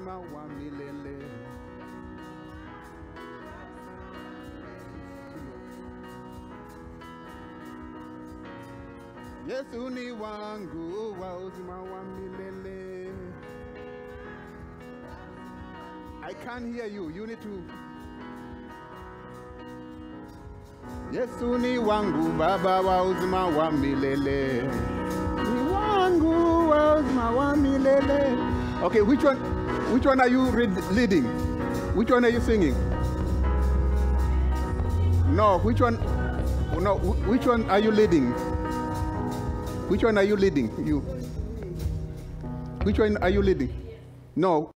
uzima wa milele. Yesu ni wangu wa uzima wa milele. I can't hear you. You need to. Yesu ni wangu baba wa uzima wa milele. Ni wangu wa uzima wa milele. Okay, which one which one are you read, leading? Which one are you singing? No, which one no, wh- which one are you leading? Which one are you leading? You. Which one are you leading? No.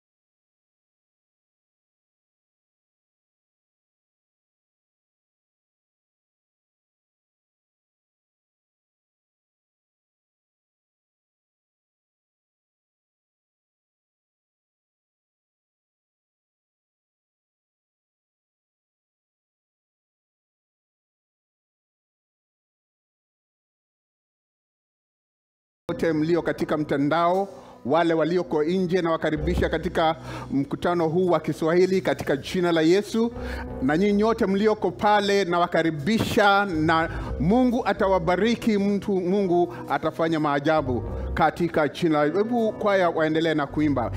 wote mlio katika mtandao, wale walioko nje, na wakaribisha katika mkutano huu wa Kiswahili katika jina la Yesu, na nyinyi nyote mlioko pale, na wakaribisha, na Mungu atawabariki mtu, Mungu atafanya maajabu katika jina. la- Hebu kwaya waendelee na kuimba.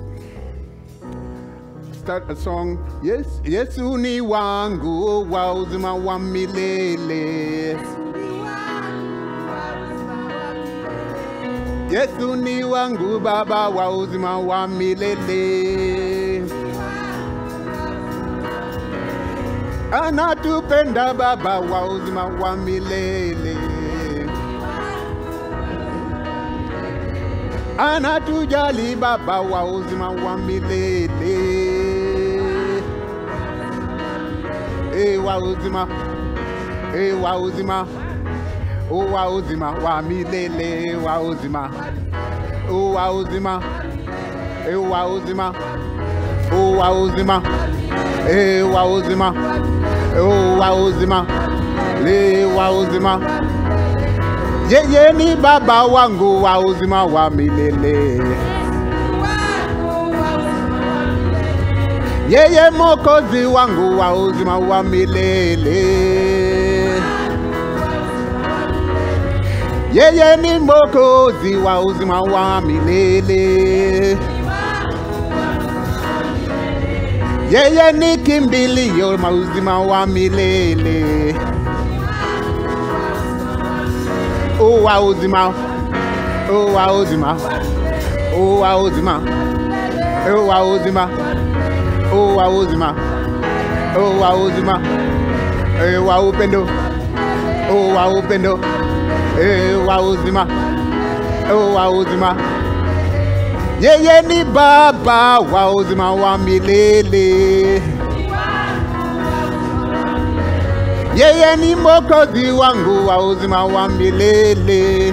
Start a song. Yes, Yesu ni wangu wa uzima wa milele. Yesu ni wangu baba wa uzima wa milele. Anatupenda baba wa uzima wa milele. Anatujali baba wa uzima wa milele. E wa uzima, e wa uzima o wa uzima wa milele wa uzima o wa uzima e wa uzima o wa uzima e wa uzima o wa uzima le wa uzima yeye ni baba wangu wa uzima wa milele yeye mokozi wangu wa uzima wa milele yeye ni mokozi wa uzima wa milele yeye ni kimbilio ma uzima wa milele o wa uzima o wa uzima o wa uzima o wa uzima o wa uzima o wa uzima e wa upendo o wa upendo e wa uzima o wa uzima yeye ni baba wa uzima wa milele yeye ni mokozi wangu wa uzima wa milele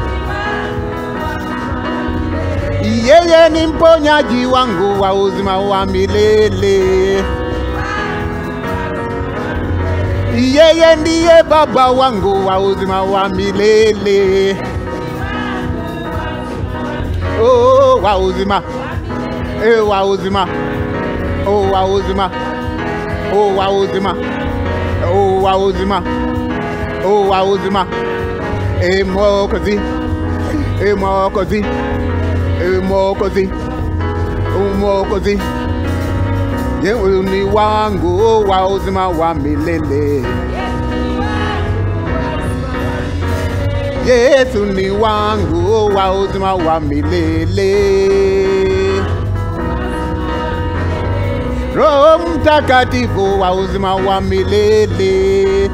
yeye ni mponyaji wangu wa uzima wa milele yeye ndiye baba wangu wa uzima wa milele oh, wa uzima eh, wa uzima oh, wa uzima oh, wa uzima oh, wa uzima oh, wa uzima eh, mokozi eh, mokozi eh, mokozi oh, mokozi Yewe ni wangu wa uzima wa milele Yesu ni wangu wa uzima wa milele Roho Mtakatifu wa uzima wa milele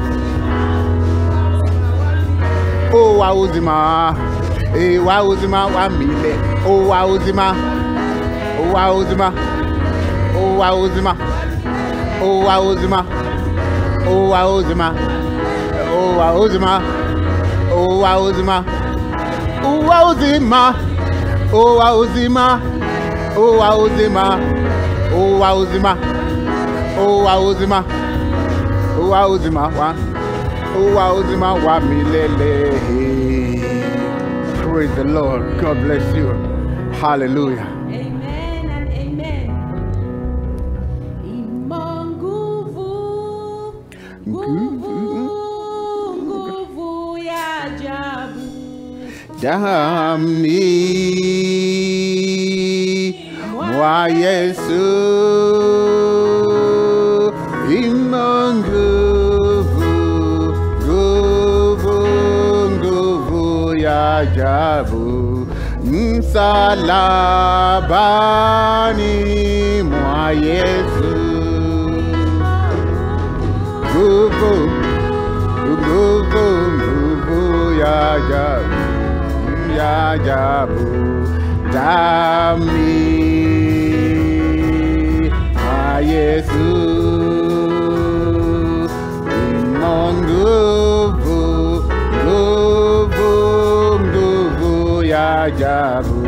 O wa uzima e wa uzima wa milele O wa uzima O wa uzima O wa uzima O wa uzima O wa uzima O wa uzima O wa uzima O wa uzima O wa uzima O wa uzima O wa uzima O wa uzima O wa uzima wa O wa uzima wa milele Praise the Lord God bless you Hallelujah Amen and damni mwa Yesu imo nguvu, nguvu, nguvu ya ajabu msalabani mwa Yesu nguvu nguvu nguvu ya ajabu ya ajabu dami mwa Yesu imo nguvu nguvu nguvu ya ajabu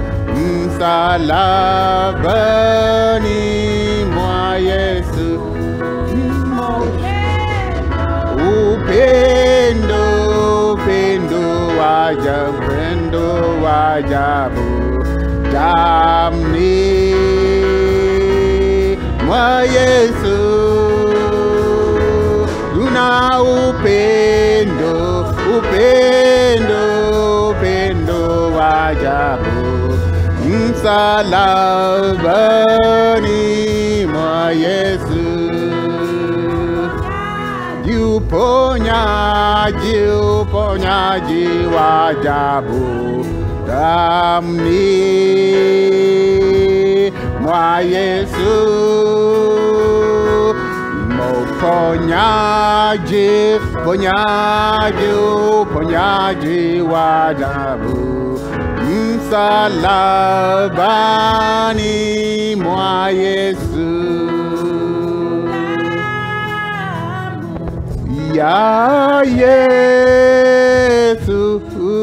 msalabani mwa Yesu imo upendo upendo wa ajabu upendo wa ajabu damni mwa Yesu una upendo upendo upendo wa ajabu msalabani mwa Yesu uponyaji, uponyaji wa ajabu damni mwa Yesu, uponyaji, uponyaji, uponyaji wa ajabu msalabani mwa Yesu. ya Yesu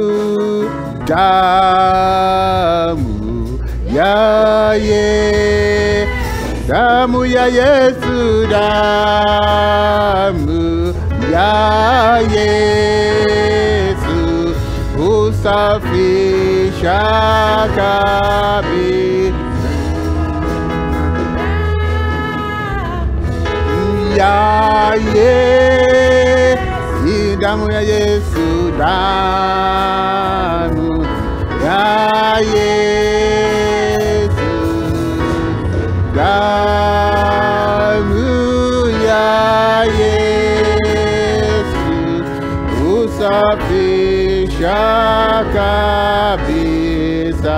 damu ya ye damu ya Yesu damu ya Yesu husafisha kabisa ya ye si damu ya Yesu damu ya Yesu damu ya Yesu usafisha kabisa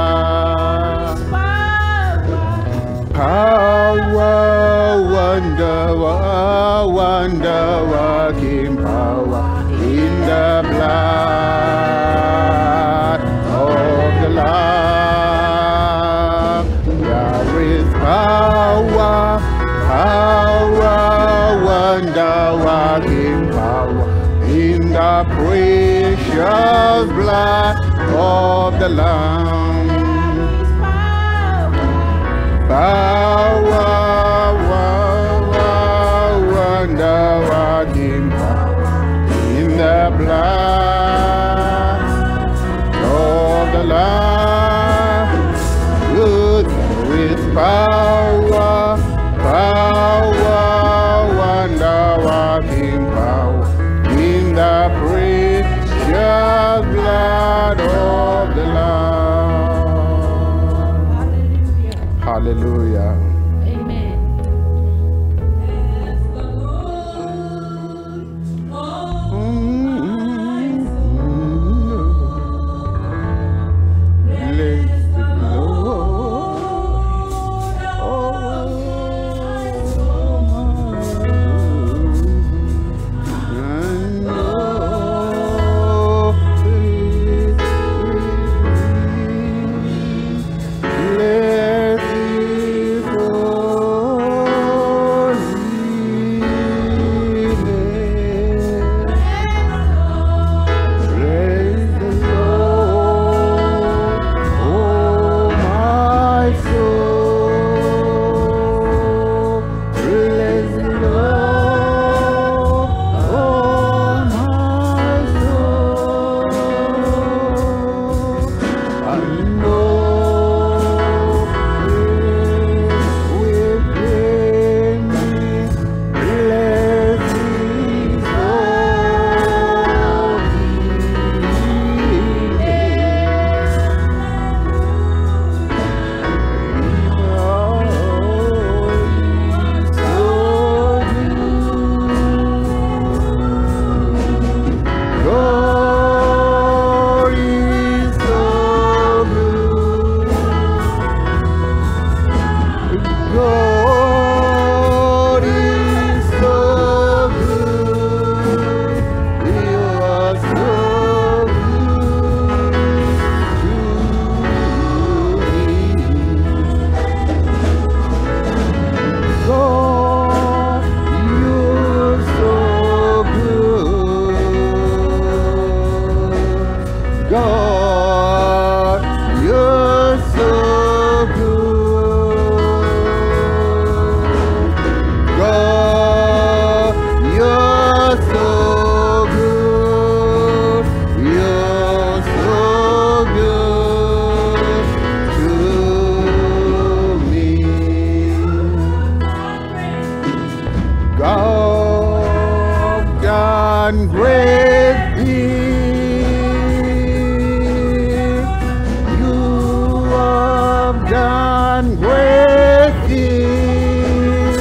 power, wonder, wa- wonder working power in the blood of the Lamb. There is power, power, wonder working power in the precious blood of the Lamb. Power, power, wonder working power in the blood of the Lamb. Good with power, power, wonder working power in the precious blood of the Lamb. Hallelujah. Amen. Bless the Lord. And all his Bless his done great things.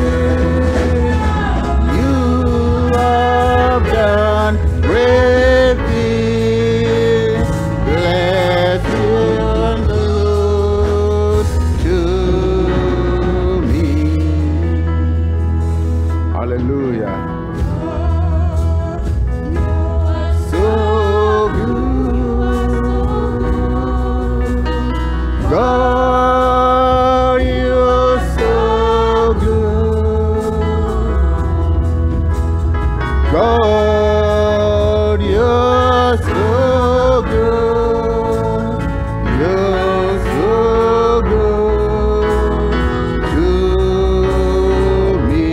You have done great things. Bless the Lord to me. Hallelujah. So good. God, you're so good. God, you're so good. You're so good to me.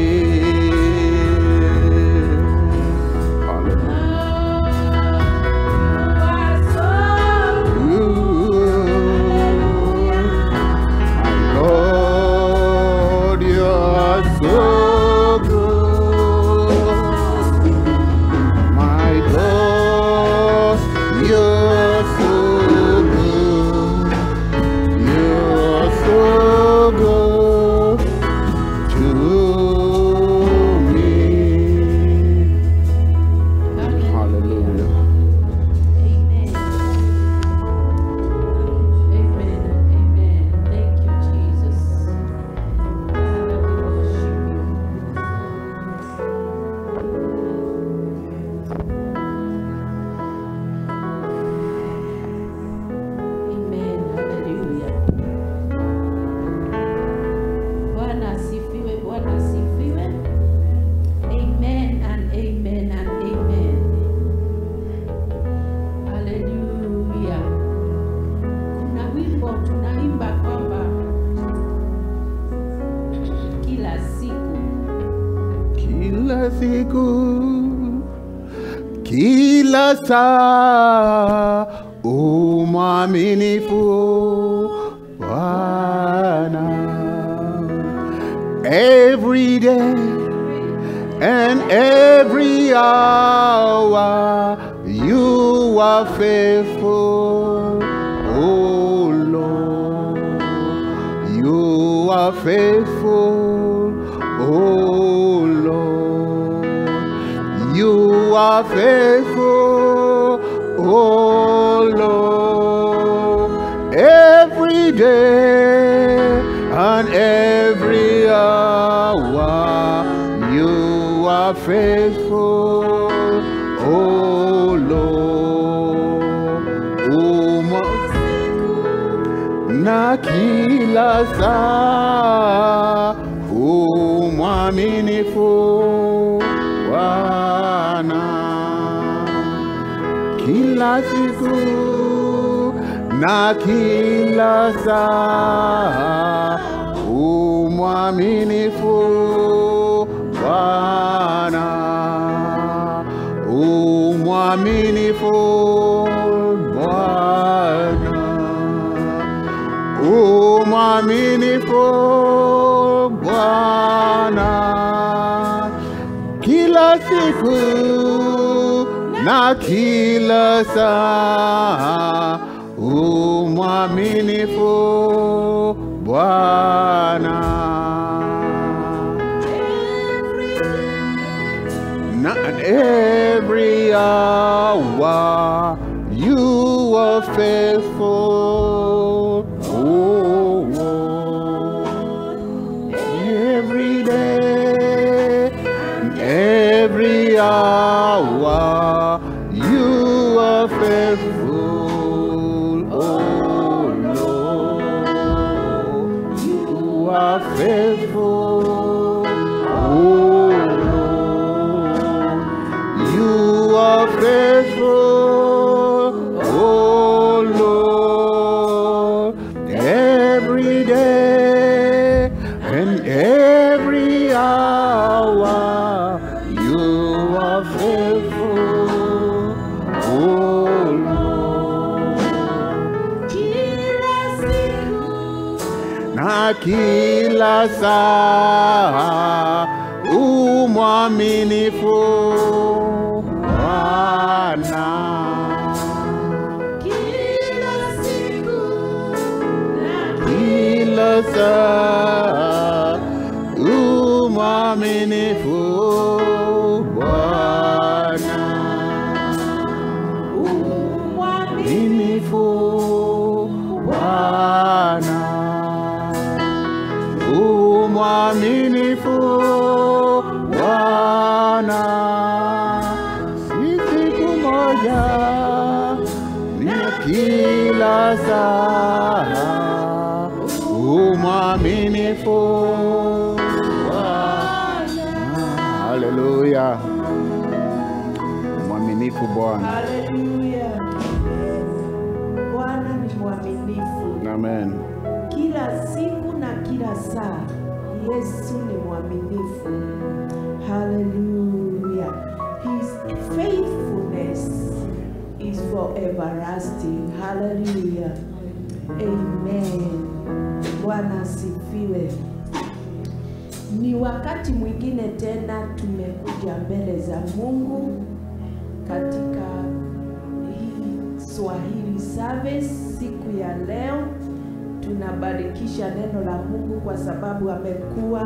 Hallelujah. My Lord, you are so good. My God, you're so good. You're so good to me. Hallelujah. Amen. Amen. Amen. Thank you, Jesus. Father, we worship you. Amen. Hallelujah. Bwana asifiwe, Bwana asifiwe. Amen and amen and amen. Haleluya. Kuna wimbo tunaimba kwamba kila siku Kila siku, kila saa, umwaminifu Bwana. Every day and every hour, you are faithful, oh Lord. You are faithful, oh Lord. You are faithful, oh Lord. Every day and every hour, you are faithful, oh Lord. Oh, my na kila saa umwaminifu Bwana kila siku na kila saa umwaminifu Bwana umwaminifu Bwana umwaminifu Bwana kila siku na kila saa umwaminifu Bwana na every hour you are faithful. Oh, oh. every day, and every hour you are faithful. Oh Lord, you are faithful. Oh Lord, you are faithful. Oh Lord, every day and every hour you are faithful. Oh Lord. kila siku na kila saa umwaminifu Bwana. kila siku na Kila kila saa umwaminifu Bwana mwaminifu Bwana umwaminifu Bwana si siku moja ni kila saa umwaminifu Bwana haleluya mwaminifu Bwana Haleluya. Bwana ni mwaminifu amen kila siku na kila saa. Yesu ni mwaminifu. Haleluya. His faithfulness is for everlasting. Haleluya. Amen. Bwana asifiwe. Ni wakati mwingine tena tumekuja mbele za Mungu katika hii Swahili service siku ya leo. Tunabarikisha neno la Mungu kwa sababu amekuwa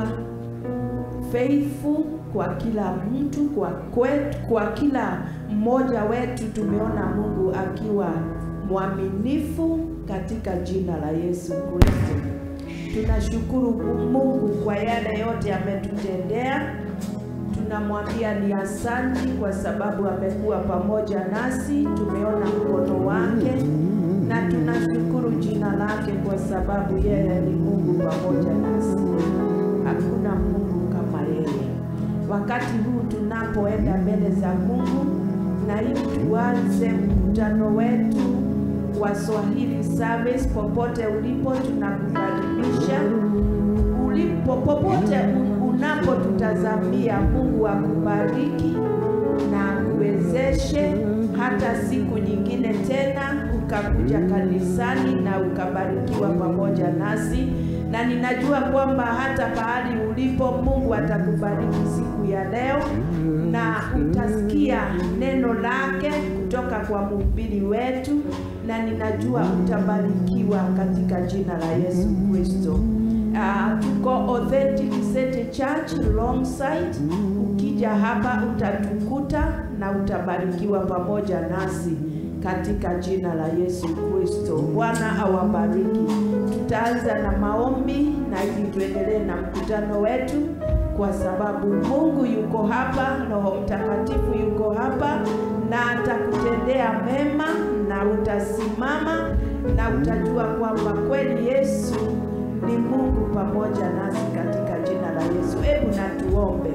faithful kwa kila mtu, kwa kwetu, kwa kila mmoja wetu. Tumeona Mungu akiwa mwaminifu katika jina la Yesu Kristo. Tunashukuru Mungu kwa yale yote ametutendea. Tunamwambia ni asanti kwa sababu amekuwa pamoja nasi, tumeona mkono wake na tunashukuru jina lake kwa sababu yeye ni Mungu pamoja nasi. Hakuna Mungu kama yeye. Wakati huu tunapoenda mbele za Mungu na ili tuanze mkutano wetu wa Swahili service, popote ulipo, tunakukaribisha ulipo popote un- unapotutazamia. Mungu akubariki na akuwezeshe hata siku nyingine tena ukakuja kanisani na ukabarikiwa pamoja nasi, na ninajua kwamba hata pahali ulipo Mungu atakubariki siku ya leo na utasikia neno lake kutoka kwa mhubiri wetu, na ninajua utabarikiwa katika jina la Yesu Kristo. Uh, tuko Authentic City Church Longside. Ukija hapa utatukuta na utabarikiwa pamoja nasi katika jina la Yesu Kristo. Bwana awabariki. Tutaanza na maombi na ili tuendelee na mkutano wetu, kwa sababu Mungu yuko hapa, Roho Mtakatifu yuko hapa na atakutendea mema, na utasimama na utajua kwamba kweli Yesu ni Mungu pamoja nasi katika jina la Yesu. Hebu na tuombe.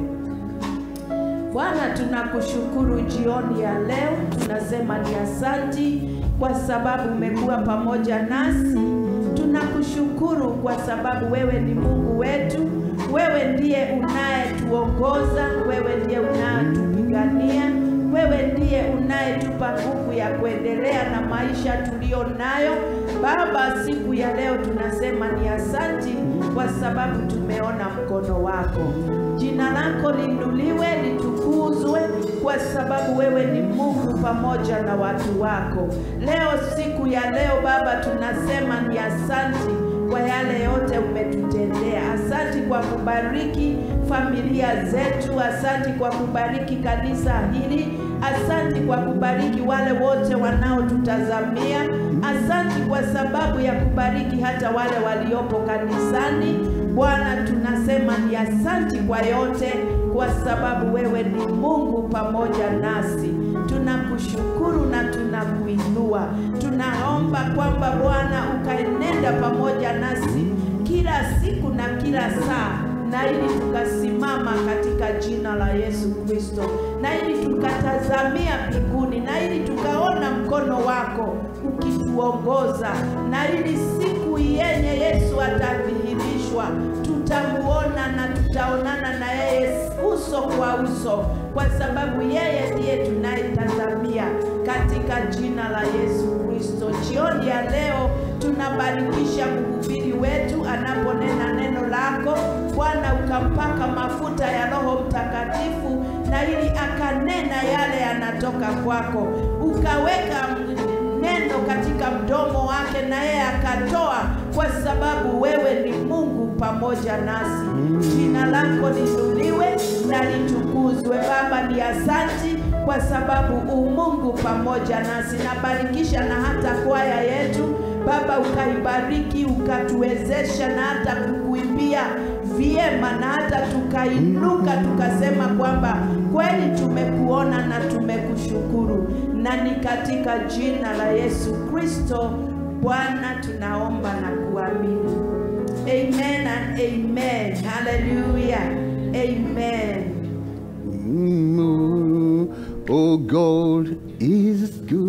Bwana, tunakushukuru jioni ya leo, tunasema ni asanti kwa sababu umekuwa pamoja nasi. Tunakushukuru kwa sababu wewe ni Mungu wetu, wewe ndiye unayetuongoza, wewe ndiye unayetupigania, wewe ndiye unayetupa nguvu ya kuendelea na maisha tuliyo nayo. Baba, siku ya leo tunasema ni asanti kwa sababu tumeona mkono wako. Jina lako liinuliwe, litukuzwe, kwa sababu wewe ni Mungu pamoja na watu wako. Leo siku ya leo Baba, tunasema ni asanti kwa yale yote umetutendea. Asanti kwa kubariki familia zetu, asanti kwa kubariki kanisa hili, asanti kwa kubariki wale wote wanaotutazamia, asanti kwa sababu ya kubariki hata wale waliopo kanisani. Bwana, tunasema ni asanti kwa yote, kwa sababu wewe ni Mungu pamoja nasi. Tunakushukuru na tunakuinua. Tunaomba kwamba Bwana ukaenenda pamoja nasi kila siku na kila saa na ili tukasimama katika jina la Yesu Kristo, na ili tukatazamia mbinguni, na ili tukaona mkono wako ukituongoza, na ili siku yenye Yesu atadhihirishwa tutamuona na tutaonana na yeye uso kwa uso, kwa sababu yeye ndiye tunayetazamia katika jina la Yesu Kristo. Jioni ya leo tunabarikisha mhubiri wetu anaponena neno lako Bwana, ukampaka mafuta ya Roho Mtakatifu na ili akanena yale yanatoka kwako, ukaweka neno neno katika mdomo wake na yeye akatoa, kwa sababu wewe ni Mungu pamoja nasi. Jina lako linuliwe na litukuzwe. Baba, ni asanti kwa sababu umungu pamoja nasi. Nabarikisha na hata kwaya yetu Baba, ukaibariki ukatuwezesha na hata kukuimbia vyema na hata tukainuka tukasema kwamba kweli tumekuona na tumekushukuru, na ni katika jina la Yesu Kristo Bwana tunaomba na kuamini. Amen and amen. Hallelujah. Amen. Mm, oh, God is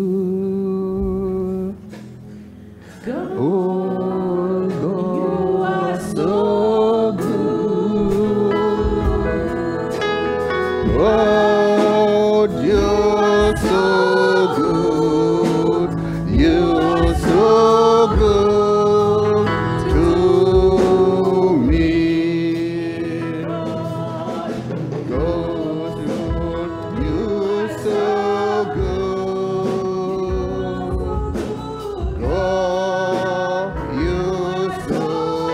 good. God, Oh, you are God, so so good. Lord, you're so good. You're so good to me. God, you're so good. Oh, you're so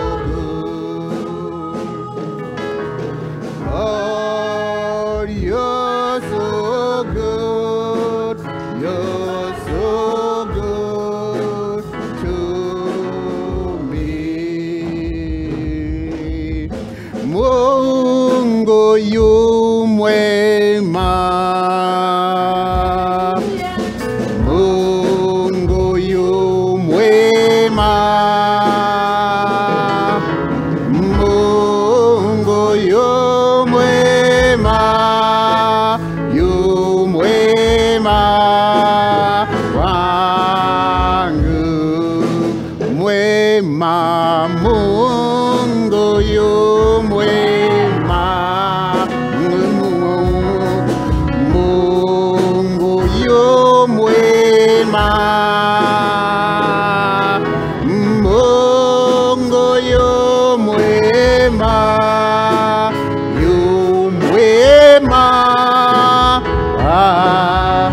good. Oh, you're so good. You're so good to me. Mungu yu mwema. Mungu yu mwema. Mungu yu mwema. Yu mwema wangu. Mwema Mungu yu mwema. Mungu yu mwema. Mungu yu mwema. Yu mwema. Ah.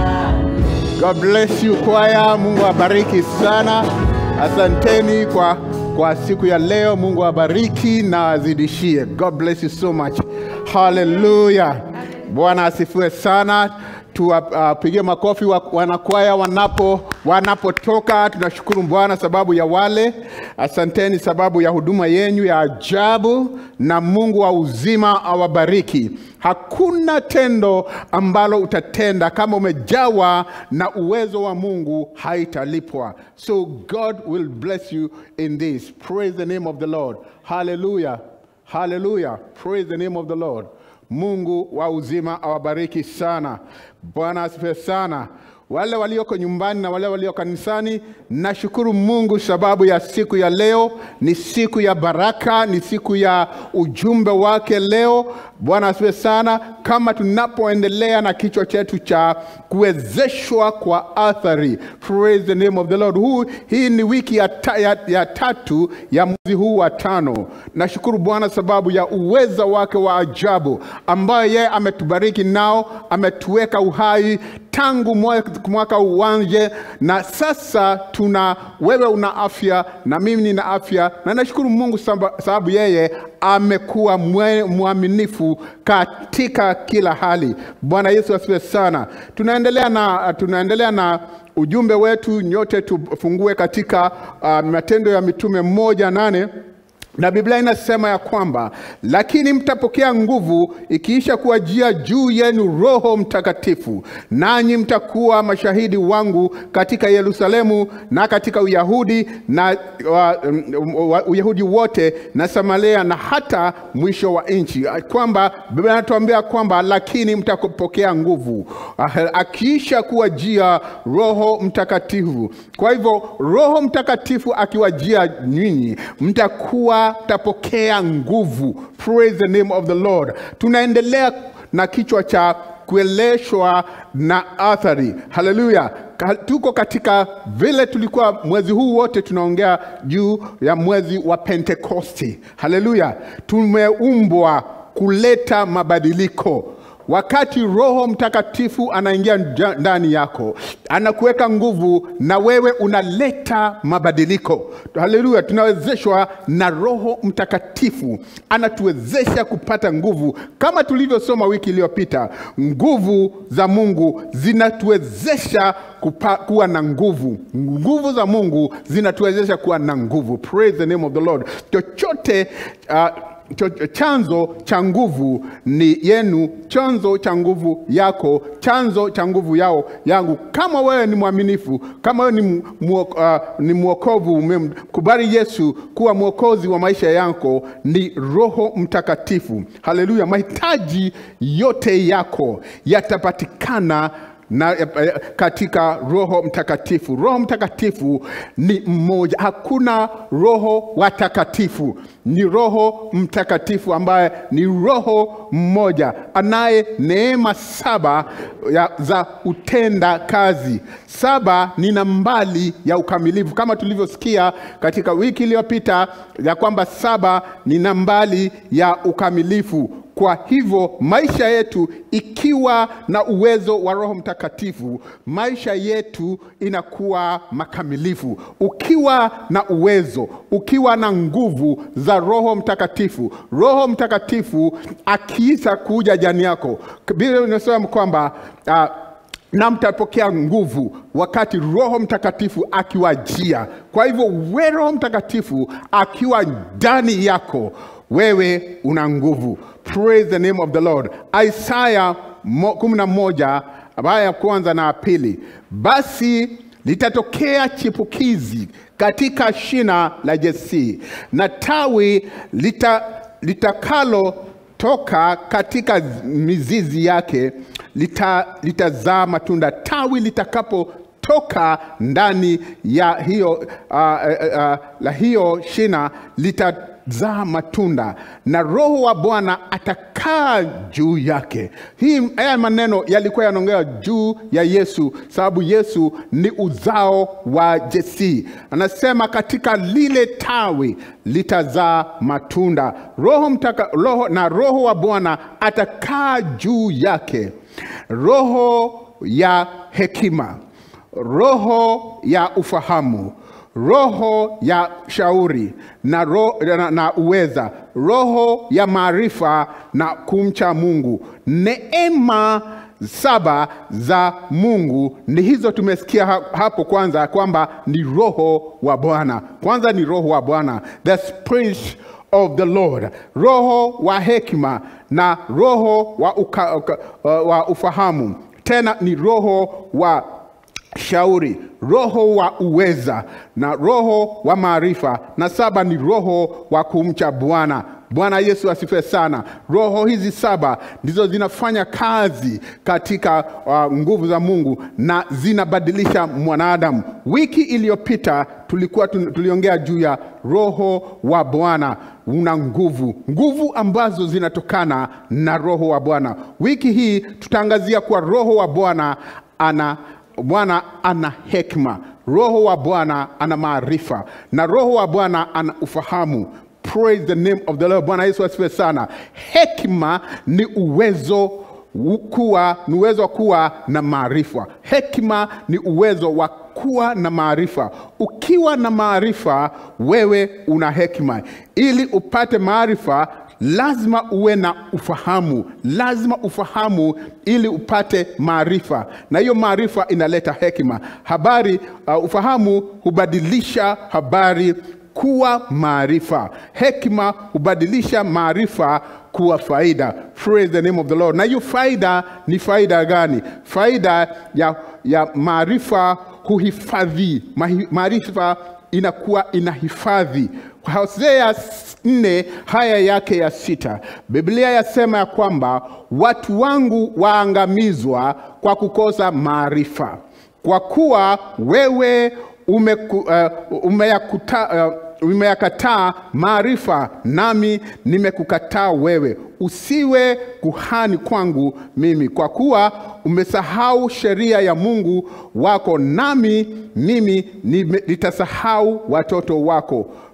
God bless you kwaya. Mungu awabariki sana. Asanteni kwa kwa siku ya leo. Mungu awabariki na azidishie. God bless you so much. Hallelujah. Bwana asifiwe sana. Tuwapigie makofi wa, wanakwaya wanapo wanapotoka. Tunashukuru Bwana sababu ya wale. Asanteni sababu ya huduma yenyu ya ajabu, na Mungu wa uzima awabariki. Hakuna tendo ambalo utatenda kama umejawa na uwezo wa Mungu haitalipwa. So God will bless you in this. Praise the name of the Lord. Hallelujah. Hallelujah. Praise the name of the Lord. Mungu wa uzima awabariki sana. Bwana asifiwe sana. Wale walioko nyumbani na wale walio kanisani, nashukuru Mungu sababu ya siku ya leo. Ni siku ya baraka, ni siku ya ujumbe wake leo. Bwana asifiwe sana. Kama tunapoendelea na kichwa chetu cha kuwezeshwa kwa athari, praise the name of the Lord. Huu, hii ni wiki ya, ta, ya, ya tatu ya mwezi huu wa tano. Nashukuru Bwana sababu ya uweza wake wa ajabu ambayo yeye ametubariki nao, ametuweka uhai tangu mwaka mwaka uwanje, na sasa tuna wewe una afya na mimi nina afya, na nashukuru Mungu samba- sababu yeye amekuwa mwe- mwaminifu katika kila hali. Bwana Yesu asifiwe sana. Tunaendelea na tunaendelea na ujumbe wetu, nyote tufungue katika uh, Matendo ya Mitume moja nane na Biblia inasema ya kwamba lakini mtapokea nguvu ikiisha kuwajia juu yenu Roho Mtakatifu, nanyi mtakuwa mashahidi wangu katika Yerusalemu na katika Uyahudi na wa, um, wa, Uyahudi wote na Samaria na hata mwisho wa nchi. Kwamba Biblia inatuambia kwamba lakini mtakapokea nguvu Ah, akiisha kuwajia Roho Mtakatifu. Kwa hivyo Roho Mtakatifu akiwajia nyinyi mtakuwa mtapokea nguvu. Praise the name of the Lord. Tunaendelea na kichwa cha kueleshwa na athari. Haleluya! Ka- Tuko katika vile tulikuwa mwezi huu wote tunaongea juu ya mwezi wa Pentekosti. Haleluya! Tumeumbwa kuleta mabadiliko wakati roho mtakatifu anaingia nja- ndani yako anakuweka nguvu na wewe unaleta mabadiliko haleluya tunawezeshwa na roho mtakatifu anatuwezesha kupata nguvu kama tulivyosoma wiki iliyopita nguvu za mungu zinatuwezesha kupa, kuwa na nguvu nguvu za mungu zinatuwezesha kuwa na nguvu praise the name of the lord chochote uh, cho- chanzo cha nguvu ni yenu chanzo cha nguvu yako chanzo cha nguvu yao yangu kama wewe ni mwaminifu kama wewe ni, muo, uh, ni mwokovu umemkubali yesu kuwa mwokozi wa maisha yako ni roho mtakatifu haleluya mahitaji yote yako yatapatikana na eh, katika roho mtakatifu roho mtakatifu ni mmoja hakuna roho watakatifu ni roho mtakatifu ambaye ni roho mmoja anaye neema saba ya, za utenda kazi saba ni nambali ya ukamilifu kama tulivyosikia katika wiki iliyopita ya kwamba saba ni nambali ya ukamilifu kwa hivyo maisha yetu ikiwa na uwezo wa roho mtakatifu maisha yetu inakuwa makamilifu ukiwa na uwezo ukiwa na nguvu za roho mtakatifu roho mtakatifu akiisa kuja jani yako biblia inasema kwamba uh, na mtapokea nguvu wakati roho mtakatifu akiwajia kwa hivyo we roho mtakatifu akiwa ndani yako wewe una nguvu praise the name of the lord isaya mo- kumi na moja aya ya kwanza na ya pili basi litatokea chipukizi katika shina la jesii na tawi lita, litakalo toka katika mizizi yake lita- litazaa matunda tawi litakapotoka ndani ya hiyo uh, uh, uh, la hiyo shina litazaa matunda na roho wa bwana atakaa juu yake hii haya maneno yalikuwa yanaongea juu ya yesu sababu yesu ni uzao wa jesii anasema katika lile tawi litazaa matunda roho, mtaka, roho na roho wa bwana atakaa juu yake roho ya hekima roho ya ufahamu roho ya shauri na, ro, na, na uweza roho ya maarifa na kumcha mungu neema saba za mungu ni hizo tumesikia ha- hapo kwanza kwamba ni roho wa bwana kwanza ni roho wa bwana the spirit of the lord roho wa hekima na roho wa, uka, uka, wa ufahamu tena ni roho wa shauri roho wa uweza na roho wa maarifa na saba ni roho wa kumcha bwana bwana yesu asifiwe sana roho hizi saba ndizo zinafanya kazi katika uh, nguvu za mungu na zinabadilisha mwanadamu wiki iliyopita tulikuwa tun- tuliongea juu ya roho wa bwana una nguvu nguvu ambazo zinatokana na roho wa bwana wiki hii tutaangazia kuwa roho wa bwana ana bwana ana hekima roho wa bwana ana maarifa na roho wa bwana ana ufahamu praise the name of the lord bwana yesu asifiwe sana hekima ni uwezo kuwa ni uwezo wa kuwa na maarifa hekima ni uwezo wa kuwa na maarifa ukiwa na maarifa wewe una hekima ili upate maarifa lazima uwe na ufahamu lazima ufahamu ili upate maarifa na hiyo maarifa inaleta hekima habari uh, ufahamu hubadilisha habari kuwa maarifa hekima hubadilisha maarifa kuwa faida praise the name of the lord na hiyo faida ni faida gani faida ya, ya maarifa huhifadhi Mahi- maarifa inakuwa inahifadhi hosea nne haya yake ya sita biblia yasema ya kwamba watu wangu waangamizwa kwa kukosa maarifa kwa kuwa wewe umeku, uh, umeyakuta, uh, umeyakataa maarifa nami nimekukataa wewe usiwe kuhani kwangu mimi kwa kuwa umesahau sheria ya mungu wako nami mimi nime- nitasahau watoto wako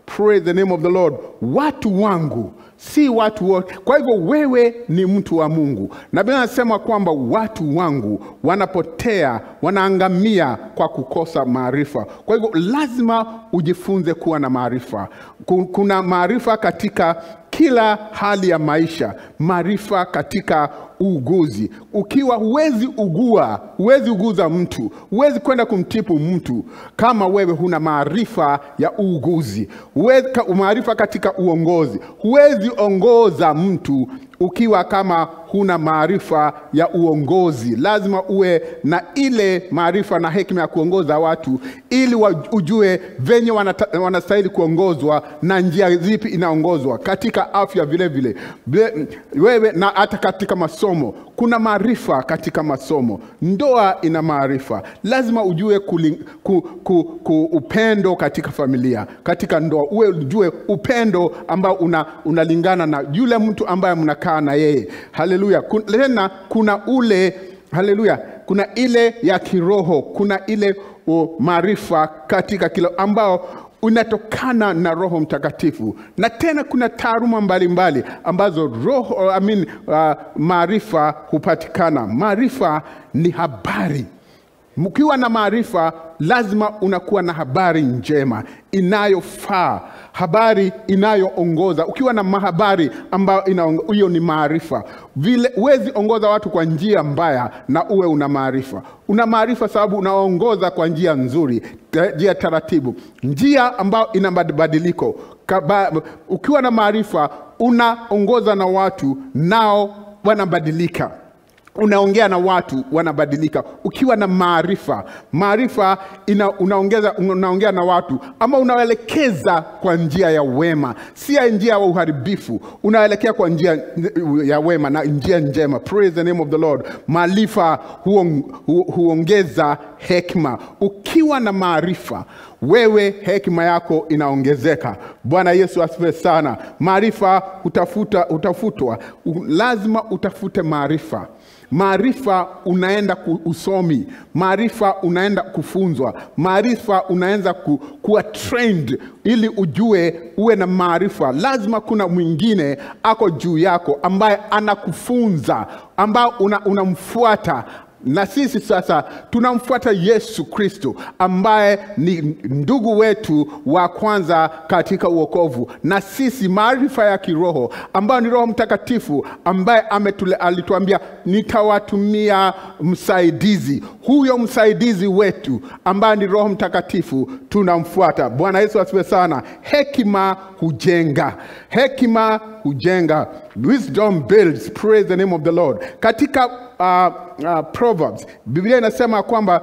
praise the name of the lord watu wangu si watu wote kwa hivyo wewe ni mtu wa mungu na biblia anasema kwamba watu wangu wanapotea wanaangamia kwa kukosa maarifa kwa hivyo lazima ujifunze kuwa na maarifa Ku- kuna maarifa katika kila hali ya maisha maarifa katika uuguzi ukiwa huwezi ugua huwezi uguza mtu huwezi kwenda kumtipu mtu kama wewe huna maarifa ya uuguzi Huwezi- ka- maarifa katika uongozi huwezi ongoza mtu ukiwa kama huna maarifa ya uongozi lazima uwe na ile maarifa na hekima ya kuongoza watu ili wa- ujue venye wanata- wanastahili kuongozwa na njia zipi inaongozwa katika afya vile vile Vile- wewe na hata katika masomo kuna maarifa katika masomo ndoa ina maarifa lazima ujue kuli, ku, ku, ku, upendo katika familia katika ndoa uwe ujue upendo ambao una, unalingana na yule mtu ambaye mnakaa na yeye haleluya Kun- tena kuna ule haleluya kuna ile ya kiroho kuna ile uh, maarifa katika kila ambao unatokana na roho mtakatifu na tena kuna taaruma mbalimbali ambazo roho I mean, uh, maarifa hupatikana maarifa ni habari mkiwa na maarifa lazima unakuwa na habari njema inayofaa habari inayoongoza ukiwa na mahabari ambayo inaongo- hiyo ni maarifa vile huwezi ongoza watu kwa njia mbaya na uwe una maarifa una maarifa sababu unaongoza kwa njia nzuri ta- njia taratibu njia ambayo ina mabadiliko Kaba- ukiwa na maarifa unaongoza na watu nao wanabadilika unaongea na watu wanabadilika ukiwa na maarifa maarifa ina, unaongeza unaongea na watu ama unaelekeza kwa njia ya wema si ya njia ya uharibifu unaelekea kwa njia ya wema na njia njema praise the name of the lord maarifa huong, hu, huongeza hekima ukiwa na maarifa wewe hekima yako inaongezeka bwana yesu asifiwe sana maarifa utafuta utafutwa U- lazima utafute maarifa maarifa unaenda ku- usomi maarifa unaenda kufunzwa maarifa unaenda ku, kuwa trained ili ujue uwe na maarifa lazima kuna mwingine ako juu yako ambaye anakufunza ambao una- unamfuata na sisi sasa tunamfuata yesu kristo ambaye ni ndugu wetu wa kwanza katika uokovu na sisi maarifa ya kiroho ambayo ni roho mtakatifu ambaye ametule, alituambia nitawatumia msaidizi huyo msaidizi wetu ambaye ni roho mtakatifu tunamfuata bwana yesu asiwe sana hekima hujenga hekima hujenga wisdom builds praise the name of the lord katika uh, uh, proverbs biblia inasema kwamba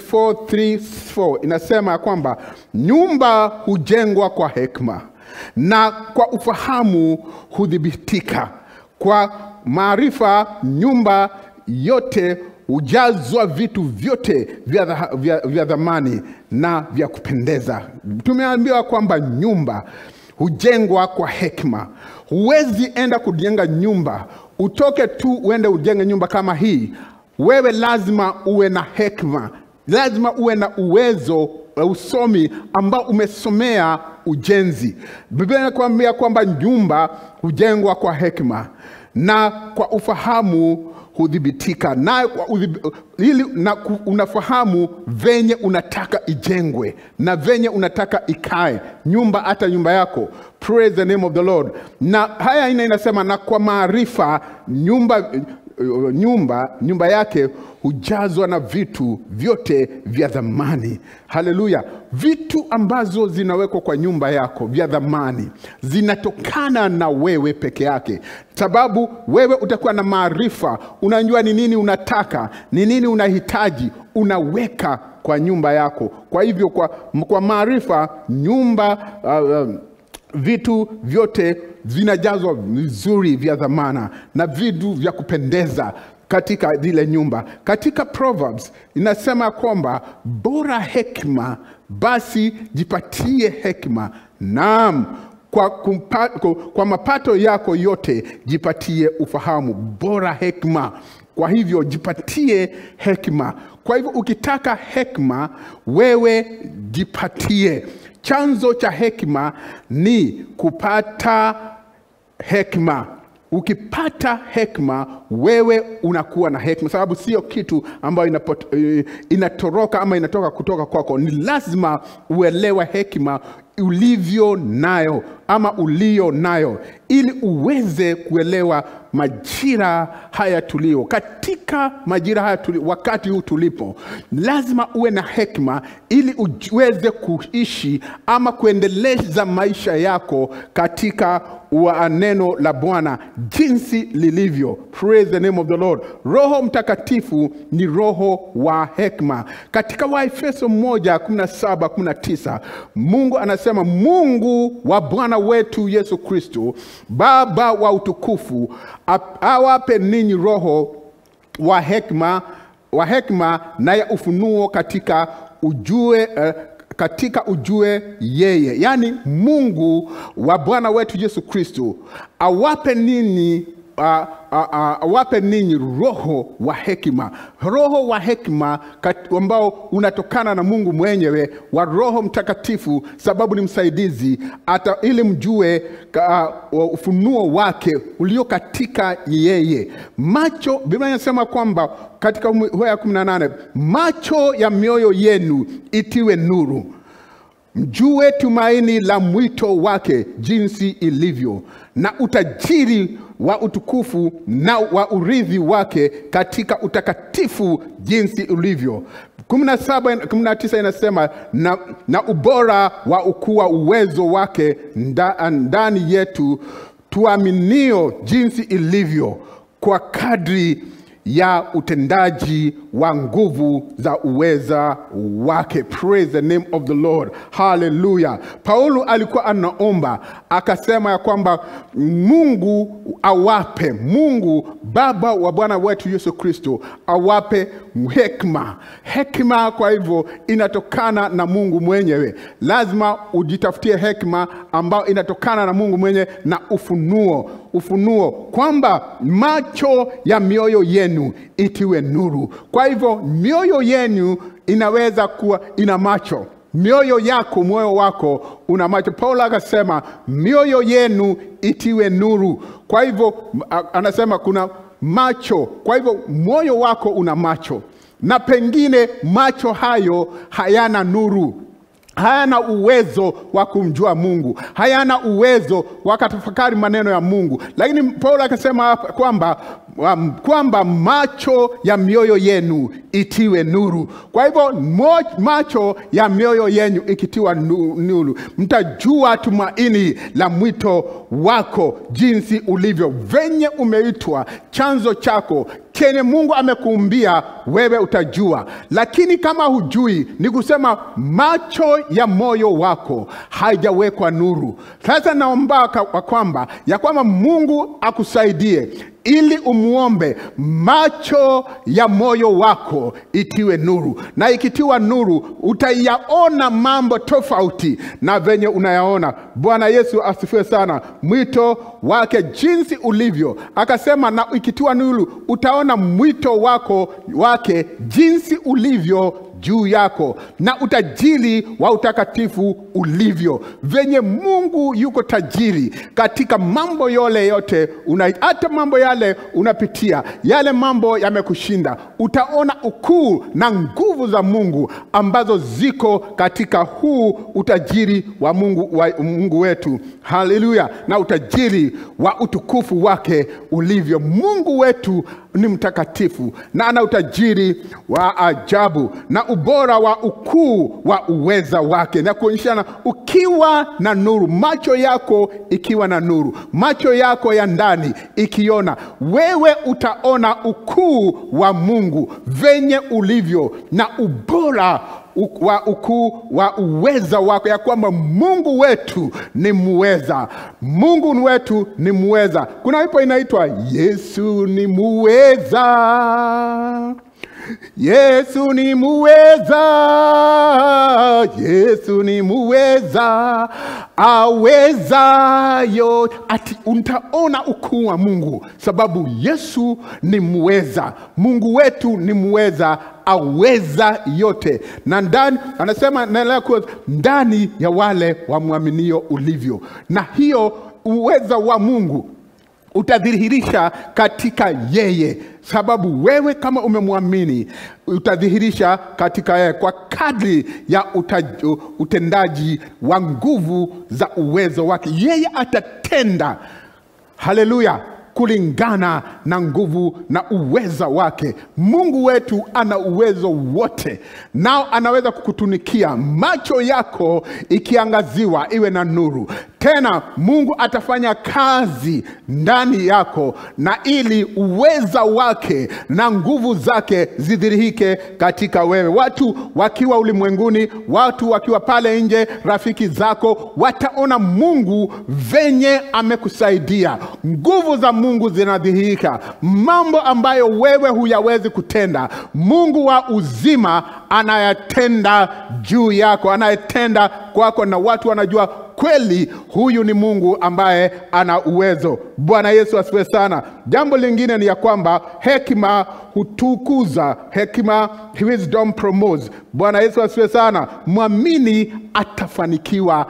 24:3-4 inasema kwamba nyumba hujengwa kwa hekma na kwa ufahamu hudhibitika kwa maarifa nyumba yote hujazwa vitu vyote vya, dha- vya, vya dhamani na vya kupendeza tumeambiwa kwamba nyumba hujengwa kwa hekima huwezi enda kujenga nyumba utoke tu uende ujenge nyumba kama hii wewe lazima uwe na hekima lazima uwe na uwezo wa usomi ambao umesomea ujenzi biblia inakuambia kwamba nyumba hujengwa kwa hekima na kwa ufahamu hudhibitika nayo kwa udhib- ili na ku- unafahamu venye unataka ijengwe na venye unataka ikae nyumba hata nyumba yako praise the name of the lord na haya ina inasema na kwa maarifa nyumba nyumba nyumba yake hujazwa na vitu vyote vya dhamani haleluya vitu ambazo zinawekwa kwa nyumba yako vya dhamani zinatokana na wewe peke yake sababu wewe utakuwa na maarifa unajua ni nini unataka ni nini unahitaji unaweka kwa nyumba yako kwa hivyo kwa, kwa maarifa nyumba uh, uh, vitu vyote vinajazwa vizuri vya dhamana na vitu vya kupendeza katika zile nyumba katika proverbs inasema kwamba bora hekima basi jipatie hekima naam kwa, kumpa, kwa, kwa mapato yako yote jipatie ufahamu bora hekima kwa hivyo jipatie hekima kwa hivyo ukitaka hekima wewe jipatie chanzo cha hekima ni kupata hekima ukipata hekima wewe unakuwa na hekima sababu sio kitu ambayo inapot, eh, inatoroka ama inatoka kutoka kwako ni lazima uelewe hekima ulivyo nayo ama ulio nayo ili uweze kuelewa majira haya tulio katika majira haya tuli, wakati huu tulipo lazima uwe na hekima ili uweze kuishi ama kuendeleza maisha yako katika wa neno la bwana jinsi lilivyo praise the name of the lord roho mtakatifu ni roho wa hekima katika waefeso 1 17 19 mungu anasema mungu wa bwana wetu yesu kristo baba wa utukufu ap- awape ninyi roho wa hekima wa hekima na ya ufunuo katika ujue uh, katika ujue yeye yaani mungu wa bwana wetu yesu kristo awape ninyi uh, uh, uh, awape ninyi roho wa hekima roho wa hekima kat- ambao unatokana na mungu mwenyewe wa roho mtakatifu sababu ni msaidizi hata ili mjue ka, uh, ufunuo wake ulio katika yeye macho biblia inasema kwamba katika hoya 18 macho ya mioyo yenu itiwe nuru mjue tumaini la mwito wake jinsi ilivyo na utajiri wa utukufu na wa urithi wake katika utakatifu jinsi ulivyo 17 19 inasema na, na ubora wa ukuu wa uwezo wake nda, ndani yetu tuaminio jinsi ilivyo kwa kadri ya utendaji wa nguvu za uweza wake praise the name of the lord haleluya paulo alikuwa anaomba akasema ya kwamba mungu awape mungu baba wa bwana wetu yesu kristo awape hekima hekima kwa hivyo inatokana na mungu mwenyewe lazima ujitafutie hekima ambayo inatokana na mungu mwenyewe na ufunuo ufunuo kwamba macho ya mioyo yenu itiwe nuru kwa hivyo mioyo yenu inaweza kuwa ina macho mioyo yako moyo wako una macho paulo akasema mioyo yenu itiwe nuru kwa hivyo a- anasema kuna macho kwa hivyo moyo wako una macho na pengine macho hayo hayana nuru hayana uwezo wa kumjua mungu hayana uwezo wa kutafakari maneno ya mungu lakini paulo akasema hapa kwamba um, kwamba macho ya mioyo yenu itiwe nuru kwa hivyo mo, macho ya mioyo yenu ikitiwa nu- nuru mtajua tumaini la mwito wako jinsi ulivyo venye umeitwa chanzo chako kenye mungu amekuumbia wewe utajua lakini kama hujui ni kusema macho ya moyo wako haijawekwa nuru sasa naomba ka- kwa kwamba ya kwamba mungu akusaidie ili umwombe macho ya moyo wako itiwe nuru na ikitiwa nuru utaiyaona mambo tofauti na venye unayaona bwana yesu asifiwe sana mwito wake jinsi ulivyo akasema na ikitiwa nuru utaona mwito wako wake jinsi ulivyo juu yako na utajiri wa utakatifu ulivyo venye mungu yuko tajiri katika mambo yole yote una, hata mambo yale unapitia yale mambo yamekushinda utaona ukuu na nguvu za mungu ambazo ziko katika huu utajiri wa mungu, wa mungu wetu haleluya na utajiri wa utukufu wake ulivyo mungu wetu ni mtakatifu na ana utajiri wa ajabu na ubora wa ukuu wa uweza wake na kuonyeshana ukiwa na nuru macho yako ikiwa na nuru macho yako ya ndani ikiona wewe utaona ukuu wa mungu venye ulivyo na ubora u- wa ukuu wa uweza wako ya kwamba mungu wetu ni muweza mungu wetu ni muweza kuna ipo inaitwa yesu ni muweza Yesu ni muweza, Yesu ni muweza, aweza yote. Ati utaona ukuu wa Mungu sababu Yesu ni muweza. Mungu wetu ni muweza, aweza yote, na ndani anasema naendelea kuwa ndani ya wale wamwaminio ulivyo, na hiyo uweza wa Mungu utadhihirisha katika yeye, sababu wewe kama umemwamini utadhihirisha katika yeye kwa kadri ya utaj, utendaji wa nguvu za uwezo wake. Yeye atatenda, haleluya, kulingana na nguvu na uweza wake. Mungu wetu ana uwezo wote, nao anaweza kukutunikia macho yako ikiangaziwa iwe na nuru. Tena Mungu atafanya kazi ndani yako, na ili uweza wake na nguvu zake zidhihirike katika wewe. Watu wakiwa ulimwenguni, watu wakiwa pale nje, rafiki zako wataona Mungu venye amekusaidia. Nguvu za Mungu zinadhihirika, mambo ambayo wewe huyawezi kutenda, Mungu wa uzima anayatenda juu yako, anayetenda kwako, na watu wanajua kweli huyu ni Mungu ambaye ana uwezo. Bwana Yesu asifiwe sana. Jambo lingine ni ya kwamba hekima hutukuza, hekima wisdom promotes. Bwana Yesu asifiwe sana. Mwamini atafanikiwa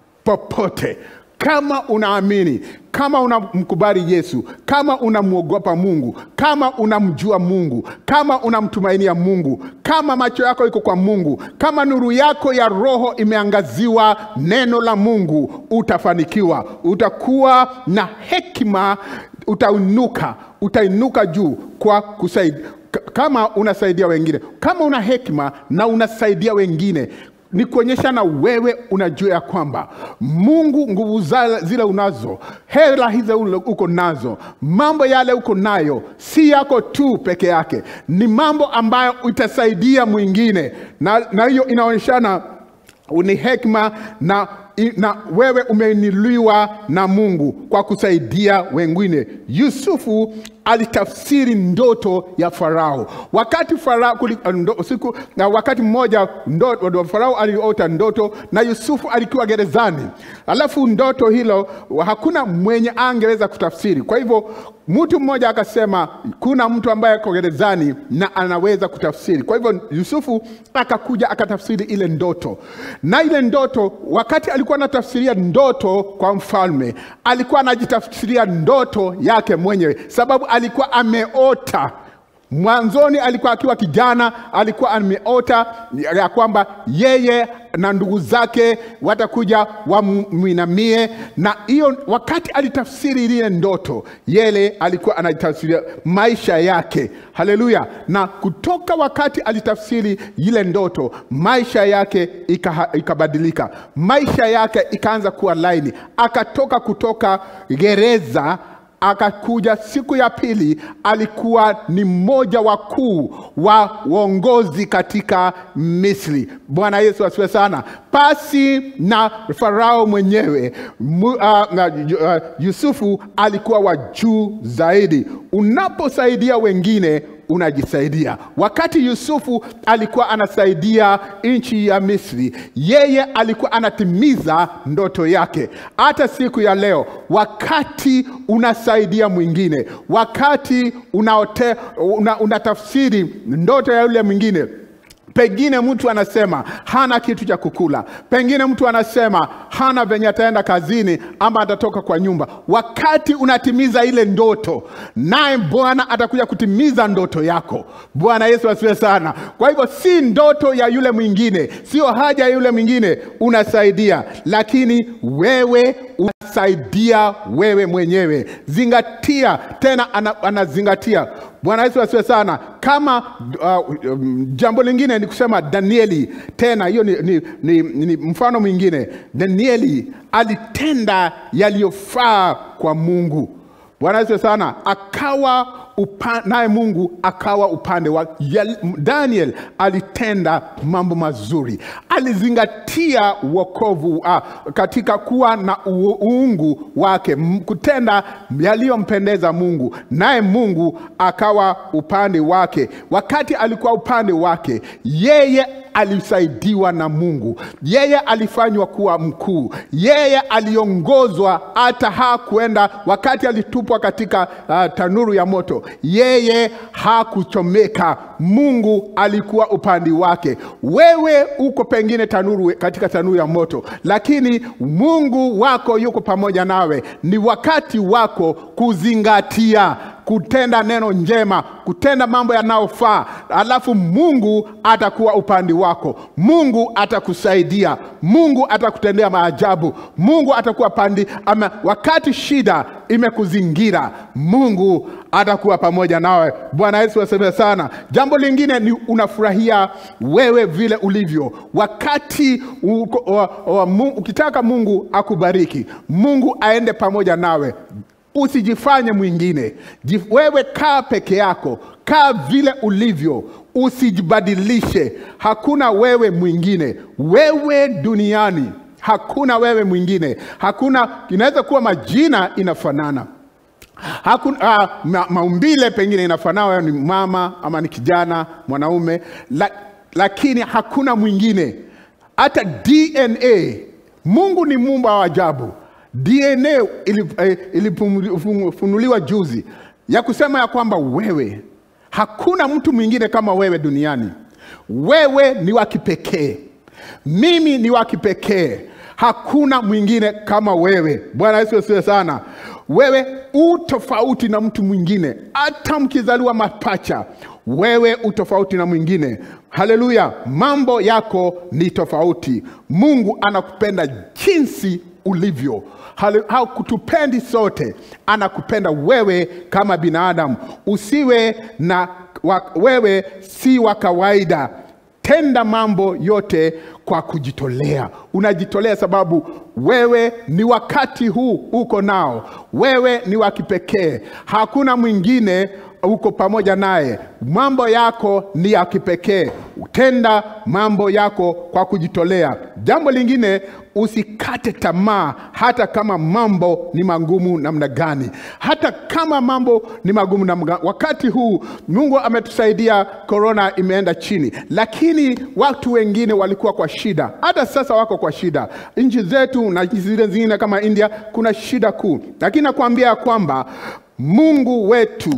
popote kama unaamini, kama unamkubali Yesu, kama unamwogopa Mungu, kama unamjua Mungu, kama unamtumainia Mungu, kama macho yako iko kwa Mungu, kama nuru yako ya roho imeangaziwa neno la Mungu, utafanikiwa. Utakuwa na hekima, utainuka, utainuka juu kwa kusaidia kama unasaidia wengine, kama una hekima na unasaidia wengine ni kuonyesha na wewe unajua ya kwamba Mungu nguvu za- zile unazo, hela hizo ule uko nazo, mambo yale uko nayo si yako tu peke yake, ni mambo ambayo itasaidia mwingine, na na hiyo inaonyeshana ni hekima na, na wewe umeinuliwa na Mungu kwa kusaidia wengine. Yusufu alitafsiri ndoto ya Farao. Wakati Farao kuli, ndo, siku, na wakati mmoja ndoto, Farao aliota ndoto na Yusufu alikuwa gerezani, alafu ndoto hilo hakuna mwenye angeweza kutafsiri. Kwa hivyo mtu mmoja akasema kuna mtu ambaye ako gerezani na anaweza kutafsiri. Kwa hivyo Yusufu akakuja akatafsiri ile ndoto, na ile ndoto, wakati alikuwa anatafsiria ndoto kwa mfalme, alikuwa anajitafsiria ndoto yake mwenyewe, sababu alikuwa ameota mwanzoni alikuwa akiwa kijana, alikuwa ameota ya kwamba yeye na ndugu zake watakuja wamwinamie, na hiyo wakati alitafsiri ile ndoto, yele alikuwa anatafsiria maisha yake. Haleluya! Na kutoka wakati alitafsiri ile ndoto, maisha yake ika, ikabadilika, maisha yake ikaanza kuwa laini, akatoka kutoka gereza akakuja siku ya pili, alikuwa ni mmoja wakuu wa uongozi katika Misri. Bwana Yesu asifiwe sana. Pasi na Farao mwenyewe mu, uh, na, uh, Yusufu alikuwa wa juu zaidi. Unaposaidia wengine unajisaidia. Wakati Yusufu alikuwa anasaidia nchi ya Misri, yeye alikuwa anatimiza ndoto yake. Hata siku ya leo, wakati unasaidia mwingine, wakati unaote, una, unatafsiri ndoto ya yule mwingine pengine mtu anasema hana kitu cha kukula, pengine mtu anasema hana venye ataenda kazini ama atatoka kwa nyumba. Wakati unatimiza ile ndoto, naye Bwana atakuja kutimiza ndoto yako. Bwana Yesu asifiwe sana. Kwa hivyo si ndoto ya yule mwingine, sio haja ya yule mwingine, unasaidia, lakini wewe unasaidia wewe mwenyewe. Zingatia tena, ana, anazingatia Bwana Yesu asifiwe sana. Kama uh, um, jambo lingine ni kusema Danieli, tena hiyo ni, ni, ni, ni mfano mwingine. Danieli alitenda yaliyofaa kwa Mungu. Bwana Yesu sana, akawa upa, naye Mungu akawa upande wa Yel- Daniel. Alitenda mambo mazuri, alizingatia wokovu uh, katika kuwa na u- uungu wake, m- kutenda yaliyompendeza Mungu, naye Mungu akawa upande wake. Wakati alikuwa upande wake, yeye alisaidiwa na Mungu, yeye alifanywa kuwa mkuu, yeye aliongozwa hata hakuenda wakati alitupwa katika uh, tanuru ya moto, yeye hakuchomeka. Mungu alikuwa upande wake. Wewe uko pengine tanuru, katika tanuru ya moto, lakini Mungu wako yuko pamoja nawe. Ni wakati wako kuzingatia kutenda neno njema, kutenda mambo yanayofaa, alafu Mungu atakuwa upande wako. Mungu atakusaidia, Mungu atakutendea maajabu, Mungu atakuwa pandi ama, wakati shida imekuzingira, Mungu atakuwa pamoja nawe. Bwana Yesu asifiwe sana. Jambo lingine ni unafurahia wewe vile ulivyo wakati uko, wa, wa, mu, ukitaka Mungu akubariki, Mungu aende pamoja nawe usijifanye mwingine. Jif- Wewe kaa peke yako, kaa vile ulivyo, usijibadilishe. Hakuna wewe mwingine, wewe duniani hakuna wewe mwingine, hakuna. Inaweza kuwa majina inafanana hakuna uh, ma, maumbile pengine inafanana, wewe ni mama ama ni kijana mwanaume, la, lakini hakuna mwingine. Hata DNA, Mungu ni muumba wa ajabu. DNA ilip- eh, ilifunuliwa juzi ya kusema ya kwamba wewe, hakuna mtu mwingine kama wewe duniani. Wewe ni wa kipekee, mimi ni wa kipekee, hakuna mwingine kama wewe. Bwana Yesu asifiwe sana. Wewe u tofauti na mtu mwingine, hata mkizaliwa mapacha, wewe u tofauti na mwingine. Haleluya! Mambo yako ni tofauti. Mungu anakupenda jinsi ulivyo Hale- hakutupendi sote, anakupenda wewe kama binadamu. Usiwe na wa, wewe si wa kawaida. Tenda mambo yote kwa kujitolea. Unajitolea sababu wewe ni wakati huu uko nao, wewe ni wa kipekee, hakuna mwingine uko pamoja naye. Mambo yako ni ya kipekee. Tenda mambo yako kwa kujitolea. Jambo lingine, usikate tamaa, hata kama mambo ni magumu namna gani, hata kama mambo ni magumu namna gani. Wakati huu Mungu ametusaidia, korona imeenda chini, lakini watu wengine walikuwa kwa shida, hata sasa wako kwa shida. Nchi zetu na nchi zile zingine kama India kuna shida kuu, lakini nakwambia ya kwamba Mungu wetu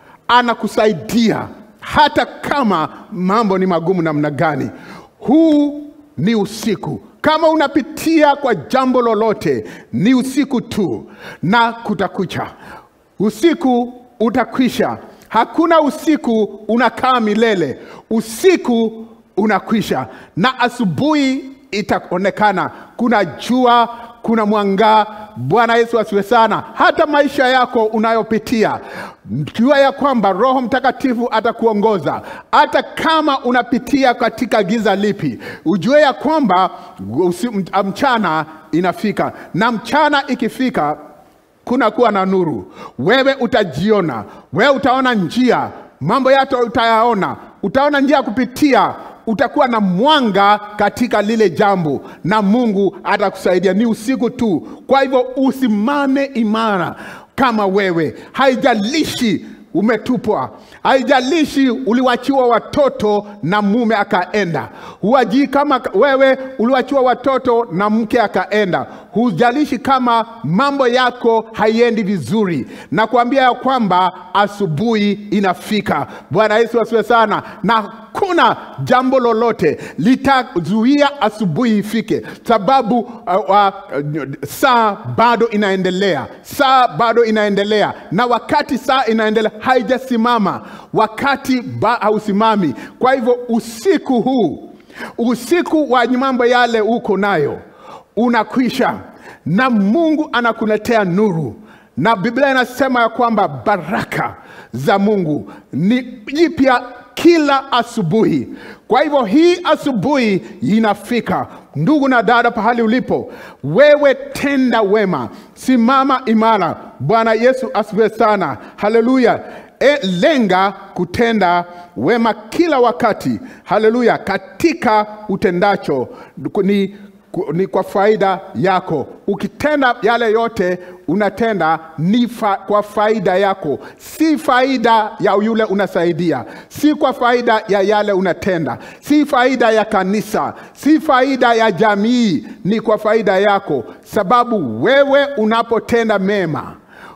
anakusaidia hata kama mambo ni magumu namna gani. Huu ni usiku. Kama unapitia kwa jambo lolote, ni usiku tu na kutakucha. Usiku utakwisha. Hakuna usiku unakaa milele. Usiku unakwisha na asubuhi itaonekana. Kuna jua, kuna mwanga. Bwana Yesu asiwe sana. Hata maisha yako unayopitia, jua ya kwamba Roho Mtakatifu atakuongoza. Hata kama unapitia katika giza lipi, ujue ya kwamba usi- mchana inafika, na mchana ikifika kuna kuwa na nuru. Wewe utajiona, wewe utaona njia, mambo yako utayaona, utaona njia ya kupitia, utakuwa na mwanga katika lile jambo, na Mungu atakusaidia. Ni usiku tu, kwa hivyo usimame imara kama wewe, haijalishi umetupwa, haijalishi uliwachiwa watoto na mume akaenda, huajii kama wewe uliwachiwa watoto na mke akaenda, hujalishi kama mambo yako haiendi vizuri, na kuambia ya kwamba asubuhi inafika. Bwana Yesu asiwe sana, na hakuna jambo lolote litazuia asubuhi ifike, sababu uh, uh, saa bado inaendelea, saa bado inaendelea, na wakati saa inaendelea haijasimama, wakati ba- hausimami. Kwa hivyo usiku huu, usiku wa mambo yale uko nayo unakwisha, na Mungu anakuletea nuru, na Biblia inasema ya kwamba baraka za Mungu ni jipya kila asubuhi. Kwa hivyo hii asubuhi inafika, ndugu na dada, pahali ulipo wewe, tenda wema, simama imara. Bwana Yesu asifiwe sana, haleluya. e, lenga kutenda wema kila wakati haleluya katika utendacho ni, ni kwa faida yako ukitenda yale yote unatenda ni fa, kwa faida yako si faida ya yule unasaidia si kwa faida ya yale unatenda si faida ya kanisa si faida ya jamii ni kwa faida yako sababu wewe unapotenda mema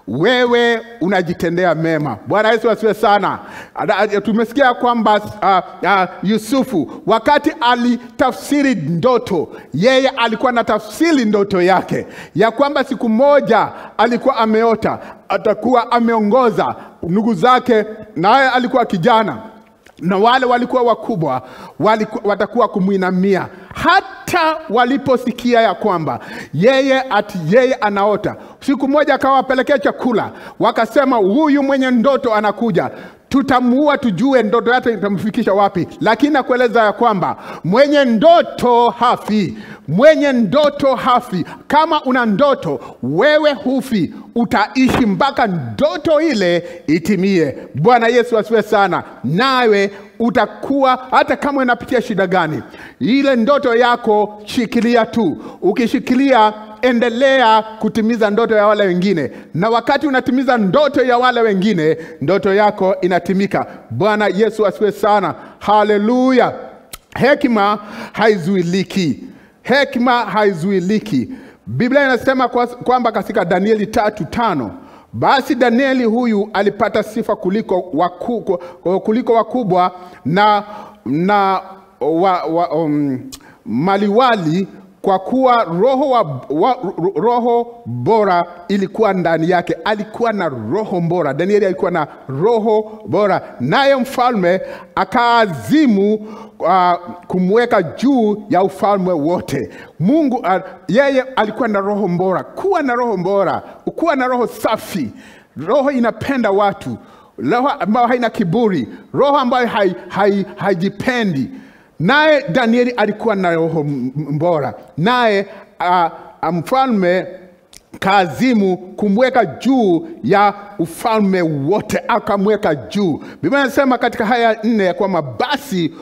wewe unajitendea mema bwana yesu asiwe sana Ada- ada- tumesikia kwamba uh, uh, yusufu wakati alitafsiri ndoto yeye alikuwa na tafsiri ndoto yake ya kwamba siku moja alikuwa ameota atakuwa ameongoza ndugu zake naye alikuwa kijana na wale walikuwa wakubwa waliku, watakuwa kumwinamia hata waliposikia ya kwamba yeye ati yeye anaota siku moja akawapelekea chakula wakasema huyu mwenye ndoto anakuja tutamuua tujue ndoto yake itamfikisha wapi lakini nakueleza ya kwamba mwenye ndoto hafi mwenye ndoto hafi kama una ndoto wewe hufi utaishi mpaka ndoto ile itimie bwana yesu asiwe sana nawe utakuwa hata kama unapitia shida gani ile ndoto yako shikilia tu ukishikilia endelea kutimiza ndoto ya wale wengine na wakati unatimiza ndoto ya wale wengine ndoto yako inatimika bwana yesu asiwe sana haleluya hekima haizuiliki hekima haizuiliki biblia inasema kwa- kwamba katika danieli tatu tano basi danieli huyu alipata sifa kuliko waku, kuliko wakubwa na na wa, wa, um, maliwali kwa kuwa roho, wa, wa, roho bora ilikuwa ndani yake alikuwa na roho bora danieli alikuwa na roho bora naye mfalme akaazimu uh, kumweka juu ya ufalme wote mungu uh, yeye alikuwa na roho bora kuwa na roho bora kuwa na roho safi roho inapenda watu roho ambayo haina kiburi roho ambayo haijipendi hai, haijipendi. naye danieli alikuwa na roho m- m- bora naye uh, mfalme kaazimu kumweka juu ya ufalme wote akamweka juu biblia inasema katika haya nne ya kwamba basi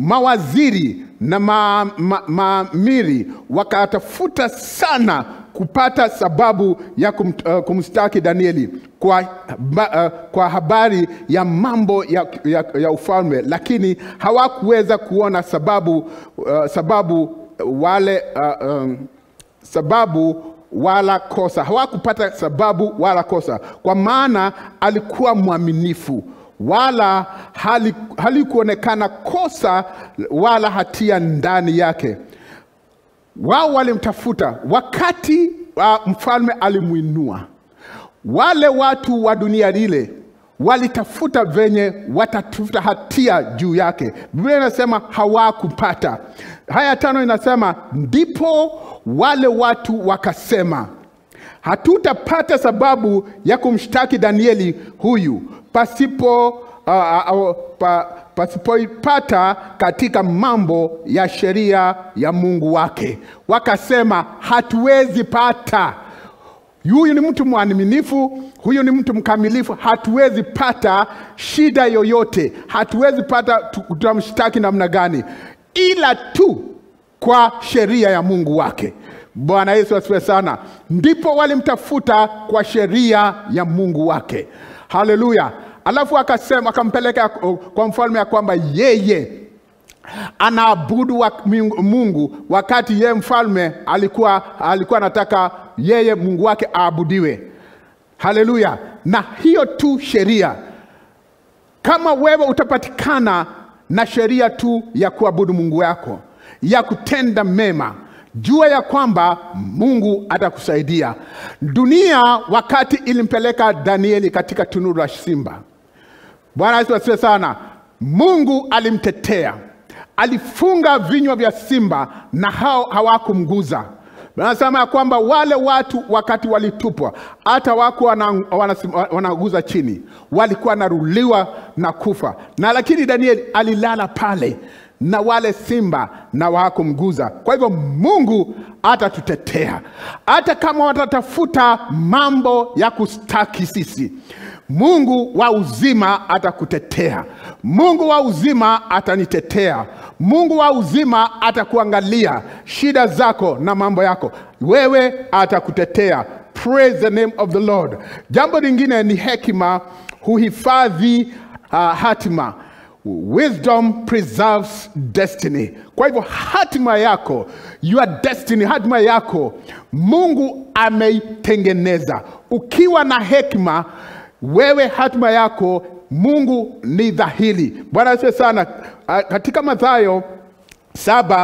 mawaziri na maamiri ma, maamiri wakatafuta sana kupata sababu ya kum, uh, kumstaki danieli kwa, ba, uh, kwa habari ya mambo ya, ya, ya ufalme lakini hawakuweza kuona sababu uh, sababu wale uh, um, sababu wala kosa hawakupata sababu wala kosa kwa maana alikuwa mwaminifu wala hali- halikuonekana kosa wala hatia ndani yake wao walimtafuta wakati uh, mfalme alimwinua wale watu wa dunia lile walitafuta venye watatafuta hatia juu yake biblia inasema hawakupata haya tano inasema ndipo wale watu wakasema hatutapata sababu ya kumshtaki danieli huyu pasipo uh, uh, pa, pasipoipata katika mambo ya sheria ya mungu wake wakasema hatuwezi pata huyu ni mtu mwaminifu huyu ni mtu mkamilifu hatuwezi pata shida yoyote hatuwezi pata tu- tutamshtaki namna gani ila tu kwa sheria ya mungu wake bwana yesu asiwe sana ndipo walimtafuta kwa sheria ya mungu wake haleluya alafu akasema akampeleka uh, kwa mfalme ya kwamba yeye anaabudu wa Mungu- mungu wakati yeye mfalme alikuwa alikuwa anataka yeye mungu wake aabudiwe haleluya na hiyo tu sheria kama wewe utapatikana na sheria tu ya kuabudu mungu wako ya kutenda mema jua ya kwamba mungu atakusaidia dunia wakati ilimpeleka danieli katika tunuru la simba bwana yesu asiwe sana mungu alimtetea alifunga vinywa vya simba na hao hawakumguza anasema ya kwamba wale watu wakati walitupwa hata wako wana- wana- wanaguza chini walikuwa wanaruliwa na kufa na lakini danieli alilala pale na wale simba na hawakumguza. Kwa hivyo Mungu atatutetea hata kama watatafuta mambo ya kustaki sisi. Mungu wa uzima atakutetea. Mungu wa uzima atanitetea. Mungu wa uzima atakuangalia shida zako na mambo yako, wewe atakutetea. Praise the name of the Lord. Jambo lingine ni hekima huhifadhi uh, hatima. Wisdom preserves destiny. Kwa hivyo hatima yako, your destiny, hatima yako Mungu ameitengeneza. Ukiwa na hekima, wewe hatima yako Mungu ni dhahiri. Bwana asifiwe sana. Ah, Katika Mathayo saba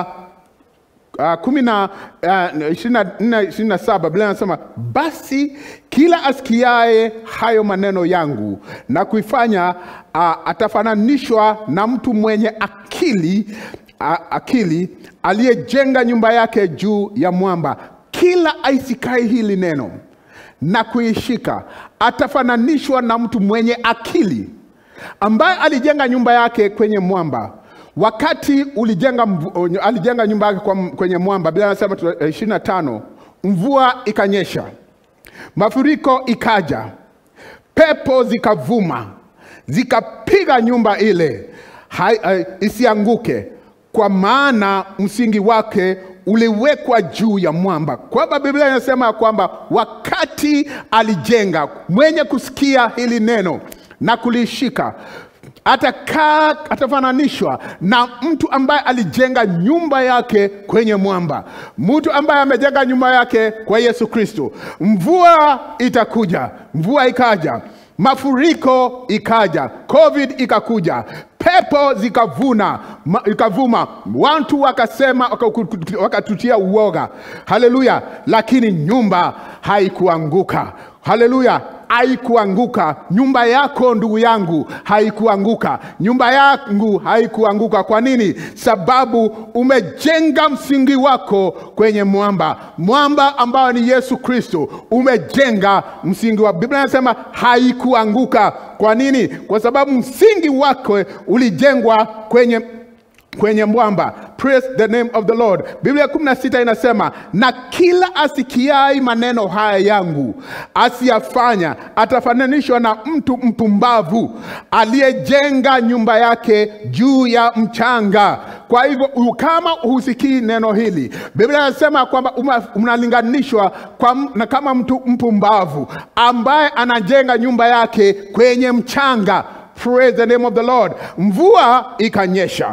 Uh, kumi na uh, ishirini na nne ishirini na saba Biblia inasema basi kila asikiaye hayo maneno yangu na kuifanya uh, atafananishwa na mtu mwenye akili uh, akili aliyejenga nyumba yake juu ya mwamba. Kila aisikai hili neno na kuishika atafananishwa na mtu mwenye akili ambaye alijenga nyumba yake kwenye mwamba wakati ulijenga mvu- alijenga nyumba yake kwa- kwenye mwamba bila anasema ishirini na tano mvua ikanyesha mafuriko ikaja pepo zikavuma zikapiga nyumba ile hai, hai, isianguke kwa maana msingi wake uliwekwa juu ya mwamba kwamba biblia inasema ya kwamba wakati alijenga mwenye kusikia hili neno na kulishika atakaa atafananishwa na mtu ambaye alijenga nyumba yake kwenye mwamba mtu ambaye amejenga nyumba yake kwa yesu kristo mvua itakuja mvua ikaja mafuriko ikaja covid ikakuja pepo zikavuna ma, ikavuma watu wakasema wakaku- wakatutia uoga haleluya lakini nyumba haikuanguka haleluya haikuanguka nyumba yako ndugu yangu haikuanguka nyumba yangu haikuanguka kwa nini sababu umejenga msingi wako kwenye mwamba mwamba ambao ni yesu kristo umejenga msingi wa biblia inasema haikuanguka kwa nini kwa sababu msingi wako ulijengwa kwenye kwenye mwamba praise the name of the lord biblia 16 inasema na kila asikiai maneno haya yangu asiyafanya atafananishwa na mtu mpumbavu aliyejenga nyumba yake juu ya mchanga kwa hivyo u- kama husikii neno hili biblia inasema kwamba uma- unalinganishwa kwa, m- na kama mtu mpumbavu ambaye anajenga nyumba yake kwenye mchanga praise the name of the lord mvua ikanyesha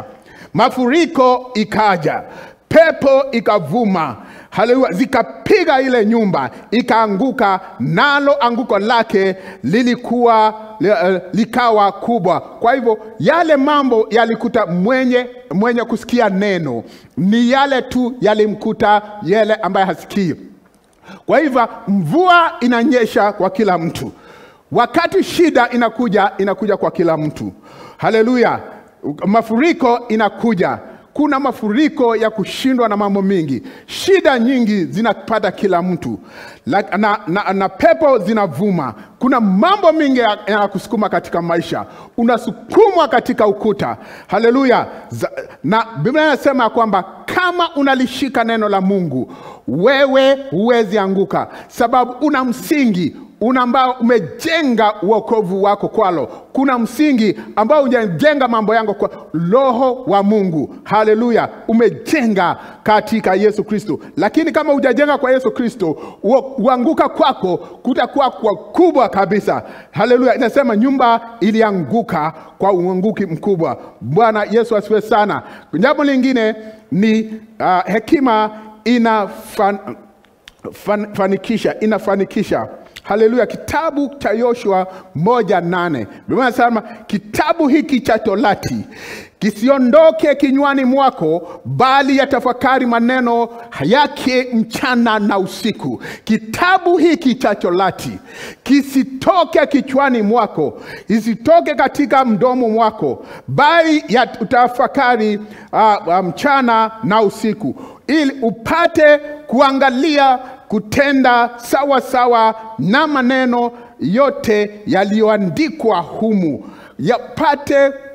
mafuriko ikaja pepo ikavuma haleluya zikapiga ile nyumba ikaanguka nalo anguko lake lilikuwa li, uh, likawa kubwa kwa hivyo yale mambo yalikuta mwenye mwenye kusikia neno ni yale tu yalimkuta yale ambaye hasikii kwa hivyo mvua inanyesha kwa kila mtu wakati shida inakuja inakuja kwa kila mtu haleluya mafuriko inakuja kuna mafuriko ya kushindwa na mambo mingi shida nyingi zinapata kila mtu La- na, na, na pepo zinavuma kuna mambo mingi ya- yanakusukuma katika maisha unasukumwa katika ukuta haleluya Za- na biblia inasema ya kwamba kama unalishika neno la mungu wewe huwezi anguka sababu una msingi una ambao umejenga uokovu wako kwalo kuna msingi ambao unajenga mambo yangu kwa roho wa mungu haleluya umejenga katika yesu kristo lakini kama hujajenga kwa yesu kristo uo- uanguka kwako kutakuwa kwa kubwa kabisa haleluya inasema nyumba ilianguka kwa uanguki mkubwa bwana yesu asiwe sana jambo lingine ni uh, hekima inafan, fan, fanikisha inafanikisha haleluya kitabu cha yoshua moja nane biblia inasema kitabu hiki cha torati kisiondoke kinywani mwako bali yatafakari maneno yake mchana na usiku kitabu hiki cha torati kisitoke kichwani mwako isitoke katika mdomo mwako bali ya- utafakari uh, uh, mchana na usiku ili upate kuangalia kutenda sawa sawa na maneno yote yaliyoandikwa humu yapate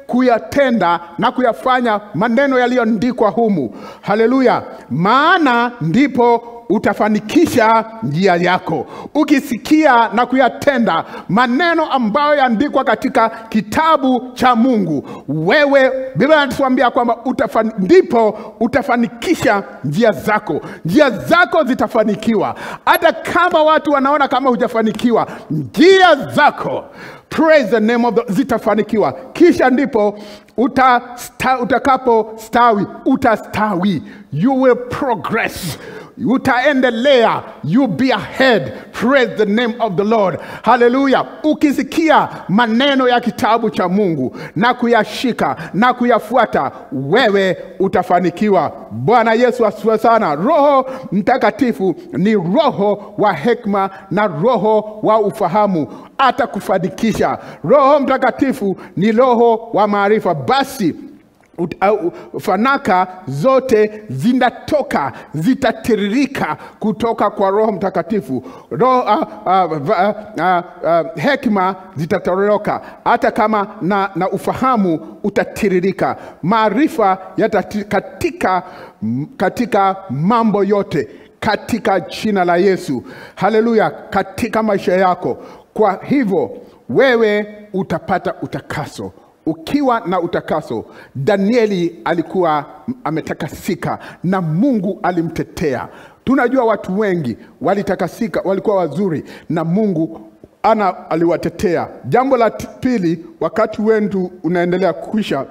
kuyatenda na kuyafanya maneno yaliyoandikwa humu. Haleluya! Maana ndipo utafanikisha njia yako ukisikia na kuyatenda maneno ambayo yaandikwa katika kitabu cha Mungu. Wewe, Biblia inatuambia kwamba utafani, ndipo utafanikisha njia zako, njia zako zitafanikiwa, hata kama watu wanaona kama hujafanikiwa, njia zako praise the name of the, zitafanikiwa kisha ndipo uta, sta, utakapo stawi utastawi you will progress utaendelea you be ahead praise the name of the lord haleluya ukisikia maneno ya kitabu cha mungu na kuyashika na kuyafuata wewe utafanikiwa bwana yesu asifiwe sana roho mtakatifu ni roho wa hekma na roho wa ufahamu atakufanikisha roho mtakatifu ni roho wa maarifa basi ut- au- fanaka zote zinatoka zitatiririka kutoka kwa roho mtakatifu roho, uh, uh, uh, uh, uh, hekima zitatoroka hata kama na, na ufahamu utatiririka maarifa yatati- katika, katika mambo yote katika jina la yesu haleluya katika maisha yako kwa hivyo wewe utapata utakaso ukiwa na utakaso danieli alikuwa ametakasika na mungu alimtetea tunajua watu wengi walitakasika walikuwa wazuri na mungu ana aliwatetea jambo la t- pili wakati wendu unaendelea kuisha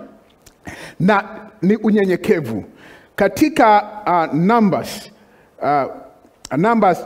na ni unyenyekevu katika uh, numbers uh, numbers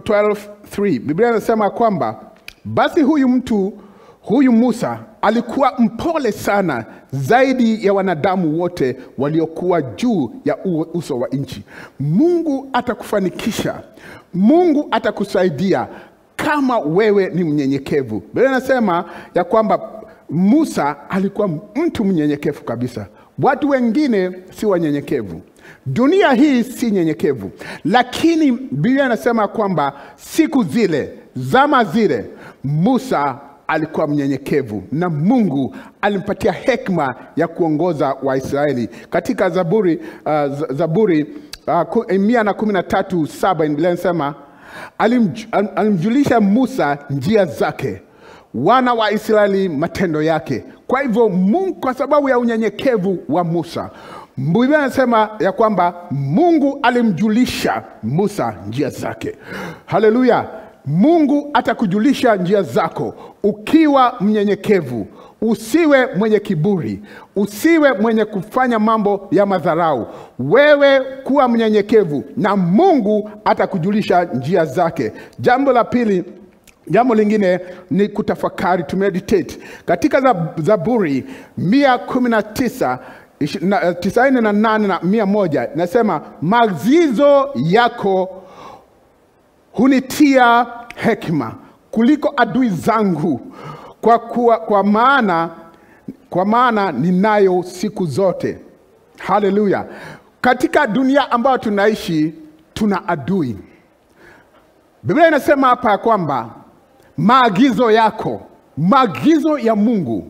12:3 biblia inasema kwamba basi huyu mtu huyu musa alikuwa mpole sana zaidi ya wanadamu wote waliokuwa juu ya u- uso wa nchi mungu atakufanikisha mungu atakusaidia kama wewe ni mnyenyekevu biblia inasema ya kwamba musa alikuwa mtu mnyenyekevu kabisa watu wengine si wanyenyekevu dunia hii si nyenyekevu lakini biblia inasema kwamba siku zile zama zile musa alikuwa mnyenyekevu na mungu alimpatia hekma ya kuongoza waisraeli katika zaburi uh, Z- zaburi uh, ku- mia na kumi na tatu saba biblia inasema alimj, alim- alimjulisha musa njia zake wana wa israeli matendo yake kwa hivyo mungu kwa sababu ya unyenyekevu wa musa biblia anasema ya kwamba mungu alimjulisha musa njia zake haleluya mungu atakujulisha njia zako ukiwa mnyenyekevu usiwe mwenye kiburi usiwe mwenye kufanya mambo ya madharau wewe kuwa mnyenyekevu na mungu atakujulisha njia zake jambo la pili jambo lingine ni kutafakari to meditate katika Zab- zaburi mia kumi na tisa ishi- na- eh, tisaini na nane na mia moja inasema maagizo yako hunitia hekima kuliko adui zangu kwa, kuwa, kwa maana kwa maana ninayo siku zote haleluya katika dunia ambayo tunaishi tuna adui biblia inasema hapa ya kwamba maagizo yako maagizo ya mungu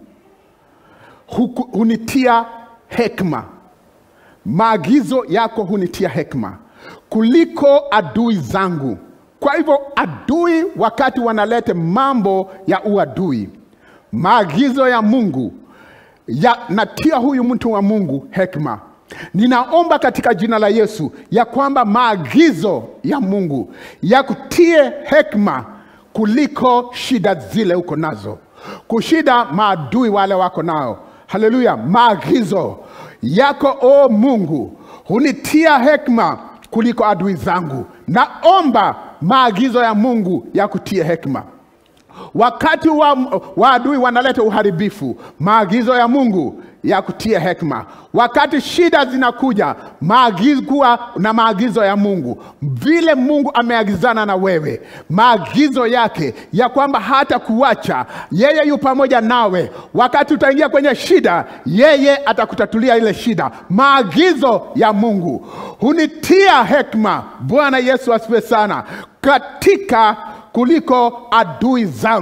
huku- hunitia hekma maagizo yako hunitia hekma kuliko adui zangu kwa hivyo adui wakati wanaleta mambo ya uadui maagizo ya mungu yanatia huyu mtu wa mungu hekma ninaomba katika jina la yesu ya kwamba maagizo ya mungu yakutie hekma kuliko shida zile uko nazo kushida maadui wale wako nao haleluya maagizo yako o mungu hunitia hekma kuliko adui zangu naomba maagizo ya mungu yakutie hekma wakati wa, wa adui wanaleta uharibifu maagizo ya mungu ya kutia hekma wakati shida zinakuja maagizo kuwa na maagizo ya mungu vile mungu ameagizana na wewe maagizo yake ya kwamba hata kuacha yeye yu pamoja nawe wakati utaingia kwenye shida yeye atakutatulia ile shida maagizo ya mungu hunitia hekma bwana yesu asifiwe sana katika kuliko adui zangu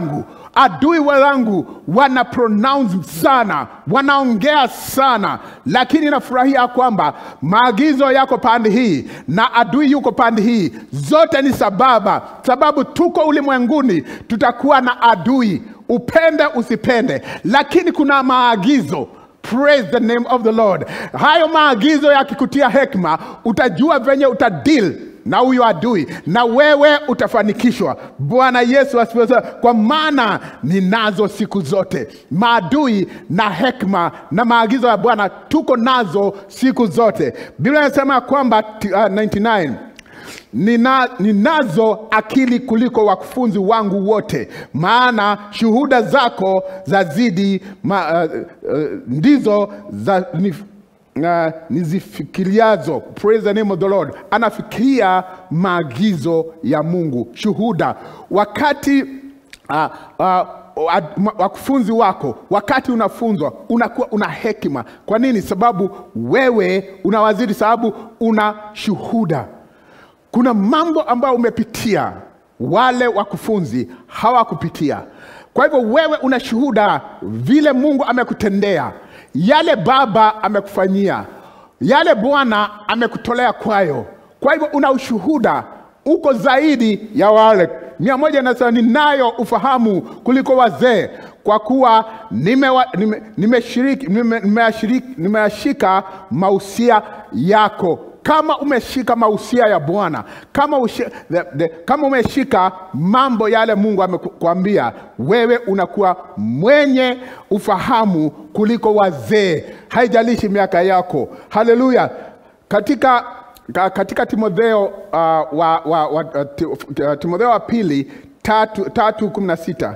adui wenzangu wana pronounce sana wanaongea sana lakini nafurahia kwamba maagizo yako pande hii na adui yuko pande hii zote ni sababa sababu tuko ulimwenguni tutakuwa na adui upende usipende lakini kuna maagizo praise the name of the lord hayo maagizo yakikutia hekima utajua venye utadil na huyo adui na wewe utafanikishwa bwana yesu asifiwe sana. kwa maana ninazo siku zote maadui na hekima na maagizo ya bwana tuko nazo siku zote biblia inasema kwamba t- uh, 99 Nina, ninazo akili kuliko wakufunzi wangu wote maana shuhuda zako zazidi ma, uh, uh, ndizo za, ni, uh, nizifikiriazo praise the name of the lord anafikiria maagizo ya mungu shuhuda wakati uh, uh, wa- ma- wakufunzi wako wakati unafunzwa unakuwa una hekima kwa nini sababu wewe unawazidi sababu una shuhuda kuna mambo ambayo umepitia wale wakufunzi hawakupitia kwa hivyo wewe una shuhuda vile mungu amekutendea yale baba amekufanyia yale bwana amekutolea kwayo kwa hivyo una ushuhuda uko zaidi ya wale mia moja nasema ninayo ufahamu kuliko wazee kwa kuwa nimeshika nime, nimeshiriki- nime, nimeashiriki- nimeashika mausia yako kama umeshika mausia ya bwana kama, ushi, the, the, kama umeshika mambo yale mungu amekwambia wewe unakuwa mwenye ufahamu kuliko wazee haijalishi miaka yako haleluya katika ka- katika timotheo uh, wa, wa, wa, uh, ti- uh, timotheo wa pili tatu, tatu kumi na sita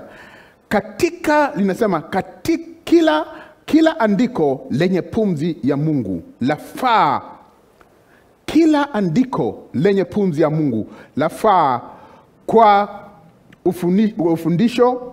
katika linasema katika kila kila andiko lenye pumzi ya mungu lafaa kila andiko lenye pumzi ya mungu lafaa kwa ufuni, ufundisho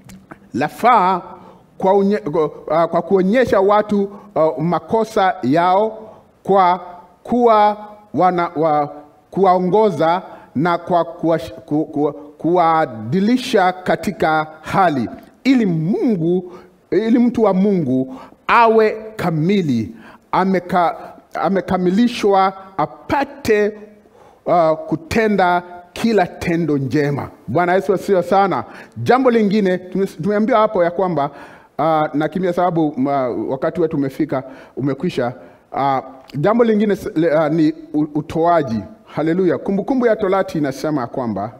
lafaa kwa, unye, kwa, uh, kwa kuonyesha watu uh, makosa yao kwa kuwa wana, wa, kuwaongoza na kwa kuwash- ku, ku, kuwaadilisha katika hali ili mungu ili mtu wa mungu awe kamili ameka, amekamilishwa apate uh, kutenda kila tendo njema bwana yesu asio sana jambo lingine tume- tumeambiwa hapo ya kwamba uh, nakimbia sababu uh, wakati wetu umefika umekwisha uh, jambo lingine s- le- uh, ni u- utoaji haleluya kumbukumbu ya torati inasema ya kwamba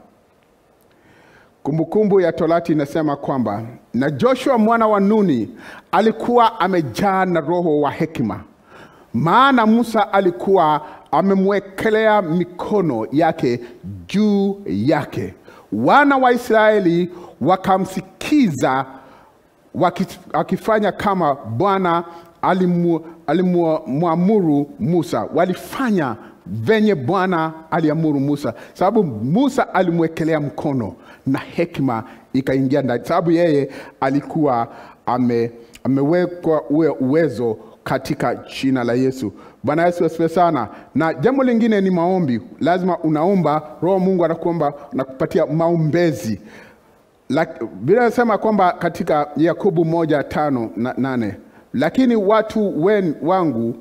kumbukumbu ya torati inasema kwamba na joshua mwana wa nuni alikuwa amejaa na roho wa hekima maana musa alikuwa amemwekelea mikono yake juu yake wana wa israeli wakamsikiza waki- akifanya kama bwana alimu- alimwamuru musa walifanya venye bwana aliamuru musa sababu musa alimwekelea mkono na hekima ikaingia ndani sababu yeye alikuwa ame, amewekwa uwe uwezo katika jina la yesu bwana yesu asifiwe sana na jambo lingine ni maombi lazima unaomba roho mungu anakuomba nakupatia maombezi Lak- Biblia inasema kwamba katika Yakobo moja tano na nane lakini watu wen, wangu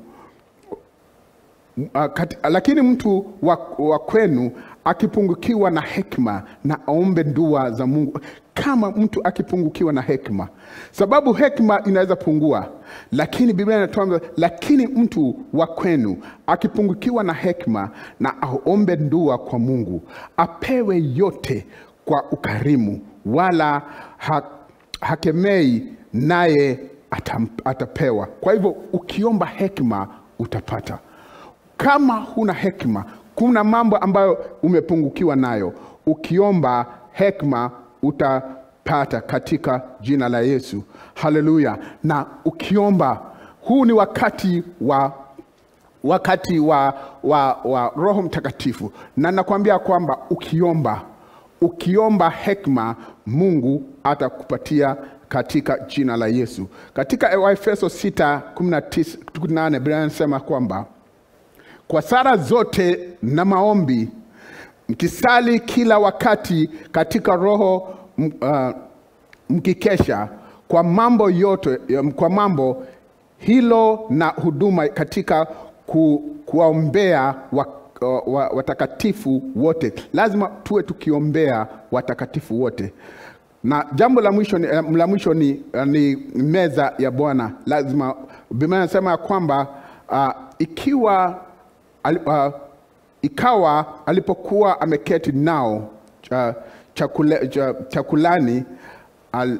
uh, kat, lakini mtu wa, wa kwenu akipungukiwa na hekima na aombe dua za Mungu kama mtu akipungukiwa na hekima, sababu hekima inaweza pungua, lakini Biblia inatuambia lakini mtu wa kwenu akipungukiwa na hekima na aombe dua kwa Mungu, apewe yote kwa ukarimu, wala ha, hakemei naye atam, atapewa. Kwa hivyo ukiomba hekima utapata. Kama huna hekima, kuna mambo ambayo umepungukiwa nayo, ukiomba hekima utapata katika jina la Yesu. Haleluya! Na ukiomba, huu ni wakati wa wakati wa, wa, wa Roho Mtakatifu, na nakwambia kwamba ukiomba ukiomba hekima Mungu atakupatia katika jina la Yesu. Katika Waefeso 6:18 Biblia inasema kwamba kwa sala zote na maombi mkisali kila wakati katika roho m- uh, mkikesha kwa mambo yote kwa mambo hilo na huduma katika ku, kuwaombea wa, wa, watakatifu wote lazima tuwe tukiombea watakatifu wote na jambo la mwisho ni, eh, la mwisho ni, eh, ni meza ya bwana lazima biblia inasema ya kwamba uh, ikiwa ali, uh, ikawa alipokuwa ameketi nao cha, chakule, cha, chakulani al,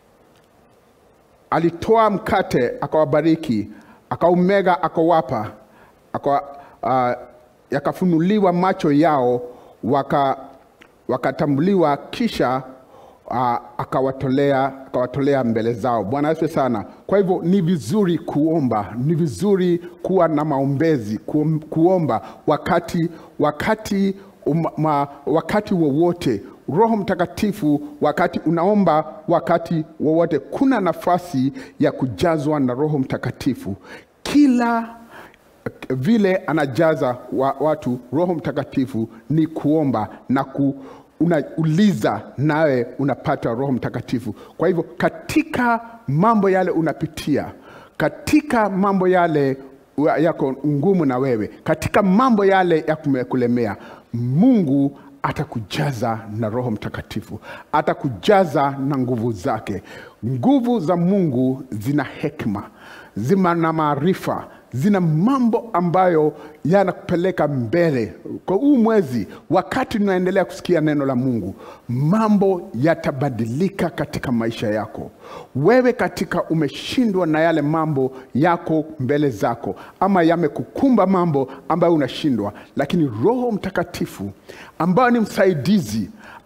alitoa mkate akawabariki akaumega akawapa aka, uh, yakafunuliwa macho yao waka, wakatambuliwa kisha uh, akawatolea akawatolea mbele zao bwana asiwe sana kwa hivyo ni vizuri kuomba ni vizuri kuwa na maombezi kuom, kuomba wakati wakati um, ma, wakati wowote roho mtakatifu wakati unaomba wakati wowote kuna nafasi ya kujazwa na roho mtakatifu kila vile anajaza wa, watu roho mtakatifu ni kuomba na ku, unauliza nawe unapata roho mtakatifu kwa hivyo katika mambo yale unapitia katika mambo yale wa- yako ngumu na wewe katika mambo yale ya kumekulemea mungu atakujaza na roho mtakatifu atakujaza na nguvu zake nguvu za mungu zina hekma zina na maarifa zina mambo ambayo yanakupeleka mbele kwa huu mwezi wakati tunaendelea kusikia neno la mungu mambo yatabadilika katika maisha yako wewe katika umeshindwa na yale mambo yako mbele zako ama yamekukumba mambo ambayo unashindwa lakini roho mtakatifu ambayo ni msaidizi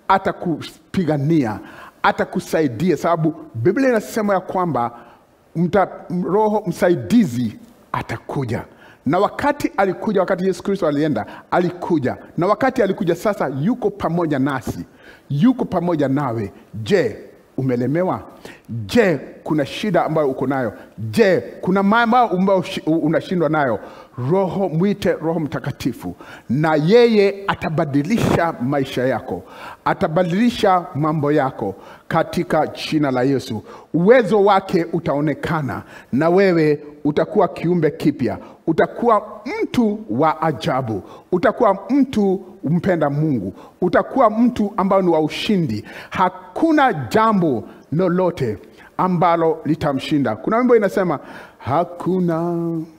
atakupigania atakusaidia sababu biblia inasema ya kwamba mta, roho msaidizi atakuja na wakati alikuja wakati yesu kristo alienda alikuja na wakati alikuja sasa yuko pamoja nasi yuko pamoja nawe je umelemewa je kuna shida ambayo uko nayo je kuna mambo ambayo ushi- unashindwa nayo roho mwite roho mtakatifu na yeye atabadilisha maisha yako atabadilisha mambo yako katika jina la yesu uwezo wake utaonekana na wewe utakuwa kiumbe kipya utakuwa mtu wa ajabu utakuwa mtu mpenda mungu utakuwa mtu ambao ni wa ushindi hakuna jambo lolote ambalo litamshinda kuna wimbo inasema hakuna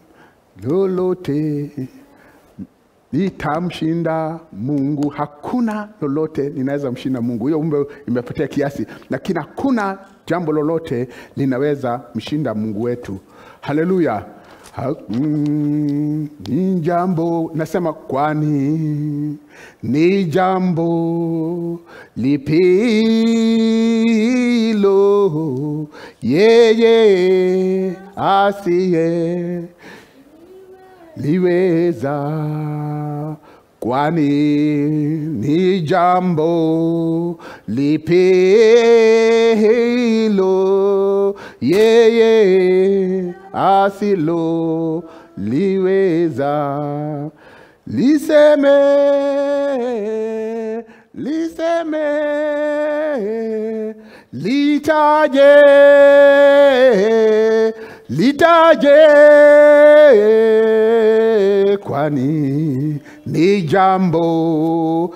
lolote litamshinda mungu hakuna lolote linaweza mshinda mungu hiyo umbe imepotea kiasi lakini hakuna jambo lolote linaweza mshinda mungu wetu haleluya Ha- mm, ni jambo nasema kwani ni jambo lipilo yeye asiye liweza kwani ni jambo lipilo yeye asilo liweza liseme liseme litaje litaje kwani ni jambo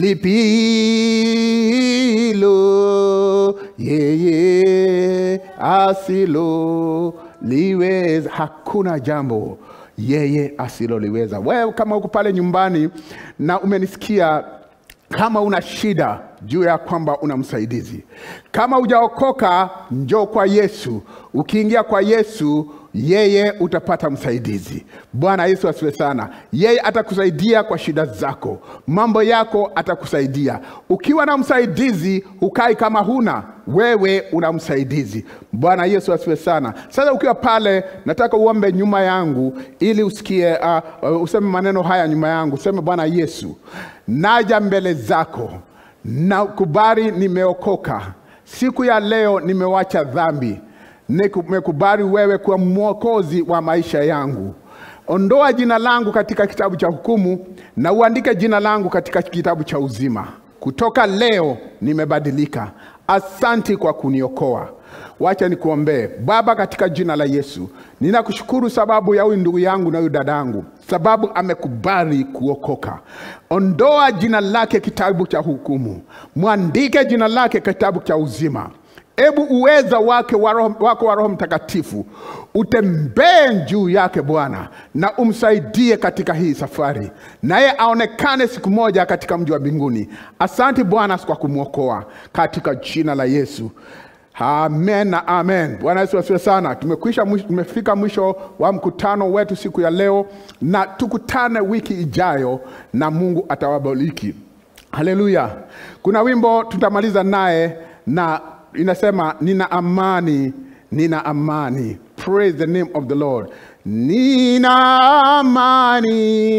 lipilo yeye asilo liweza hakuna jambo yeye asiloliweza wewe kama uko pale nyumbani na umenisikia kama una shida juu ya kwamba una msaidizi kama hujaokoka njoo kwa yesu ukiingia kwa yesu yeye utapata msaidizi bwana yesu asiwe sana yeye atakusaidia kwa shida zako mambo yako atakusaidia ukiwa na msaidizi ukai kama huna wewe una msaidizi bwana yesu asiwe sana sasa ukiwa pale nataka uombe nyuma yangu ili usikie uh, uh, useme maneno haya nyuma yangu useme bwana yesu naja mbele zako na kubali nimeokoka siku ya leo nimewacha dhambi nimekubali wewe kuwa mwokozi wa maisha yangu ondoa jina langu katika kitabu cha hukumu na uandike jina langu katika kitabu cha uzima kutoka leo nimebadilika Asanti kwa kuniokoa. Wacha nikuombee. Baba, katika jina la Yesu, ninakushukuru sababu ya huyu ndugu yangu na huyu dadangu, sababu amekubali kuokoka. Ondoa jina lake kitabu cha hukumu, mwandike jina lake kitabu cha uzima. Ebu uweza wake wa roho, wako wa Roho Mtakatifu utembee juu yake Bwana, na umsaidie katika hii safari, naye aonekane siku moja katika mji wa mbinguni. Asante Bwana kwa kumwokoa katika jina la Yesu. Amen na amen. Bwana Yesu asifiwe sana. Tumekwisha mwisho, tumefika mwisho wa mkutano wetu siku ya leo, na tukutane wiki ijayo, na Mungu atawabariki. Haleluya. Kuna wimbo tutamaliza naye na inasema nina amani, nina amani. Praise the name of the Lord. Nina amani,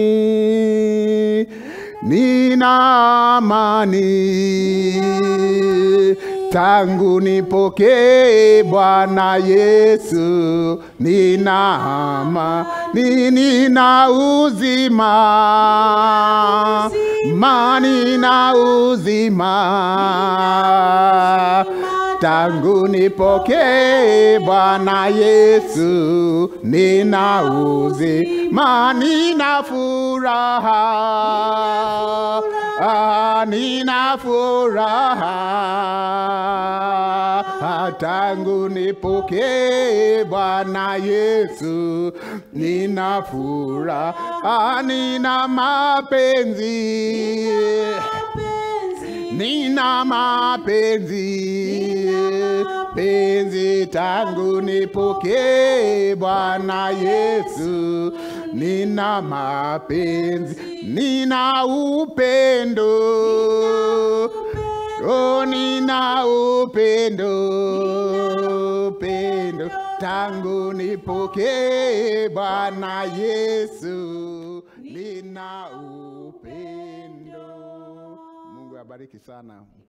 nina amani tangu nipokee Bwana Yesu, nina amani, nina uzima, mani na uzima tangu nipokee Bwana Yesu, nina uzima, nina furaha, ah, nina furaha tangu nipokee Bwana Yesu, nina furaha, nina mapenzi nina mapenzi penzi tangu nipokee Bwana Yesu, nina mapenzi, nina upendo oh, nina upendo upendo tangu nipokee Bwana Yesu, nina upendo. Mungu abariki sana.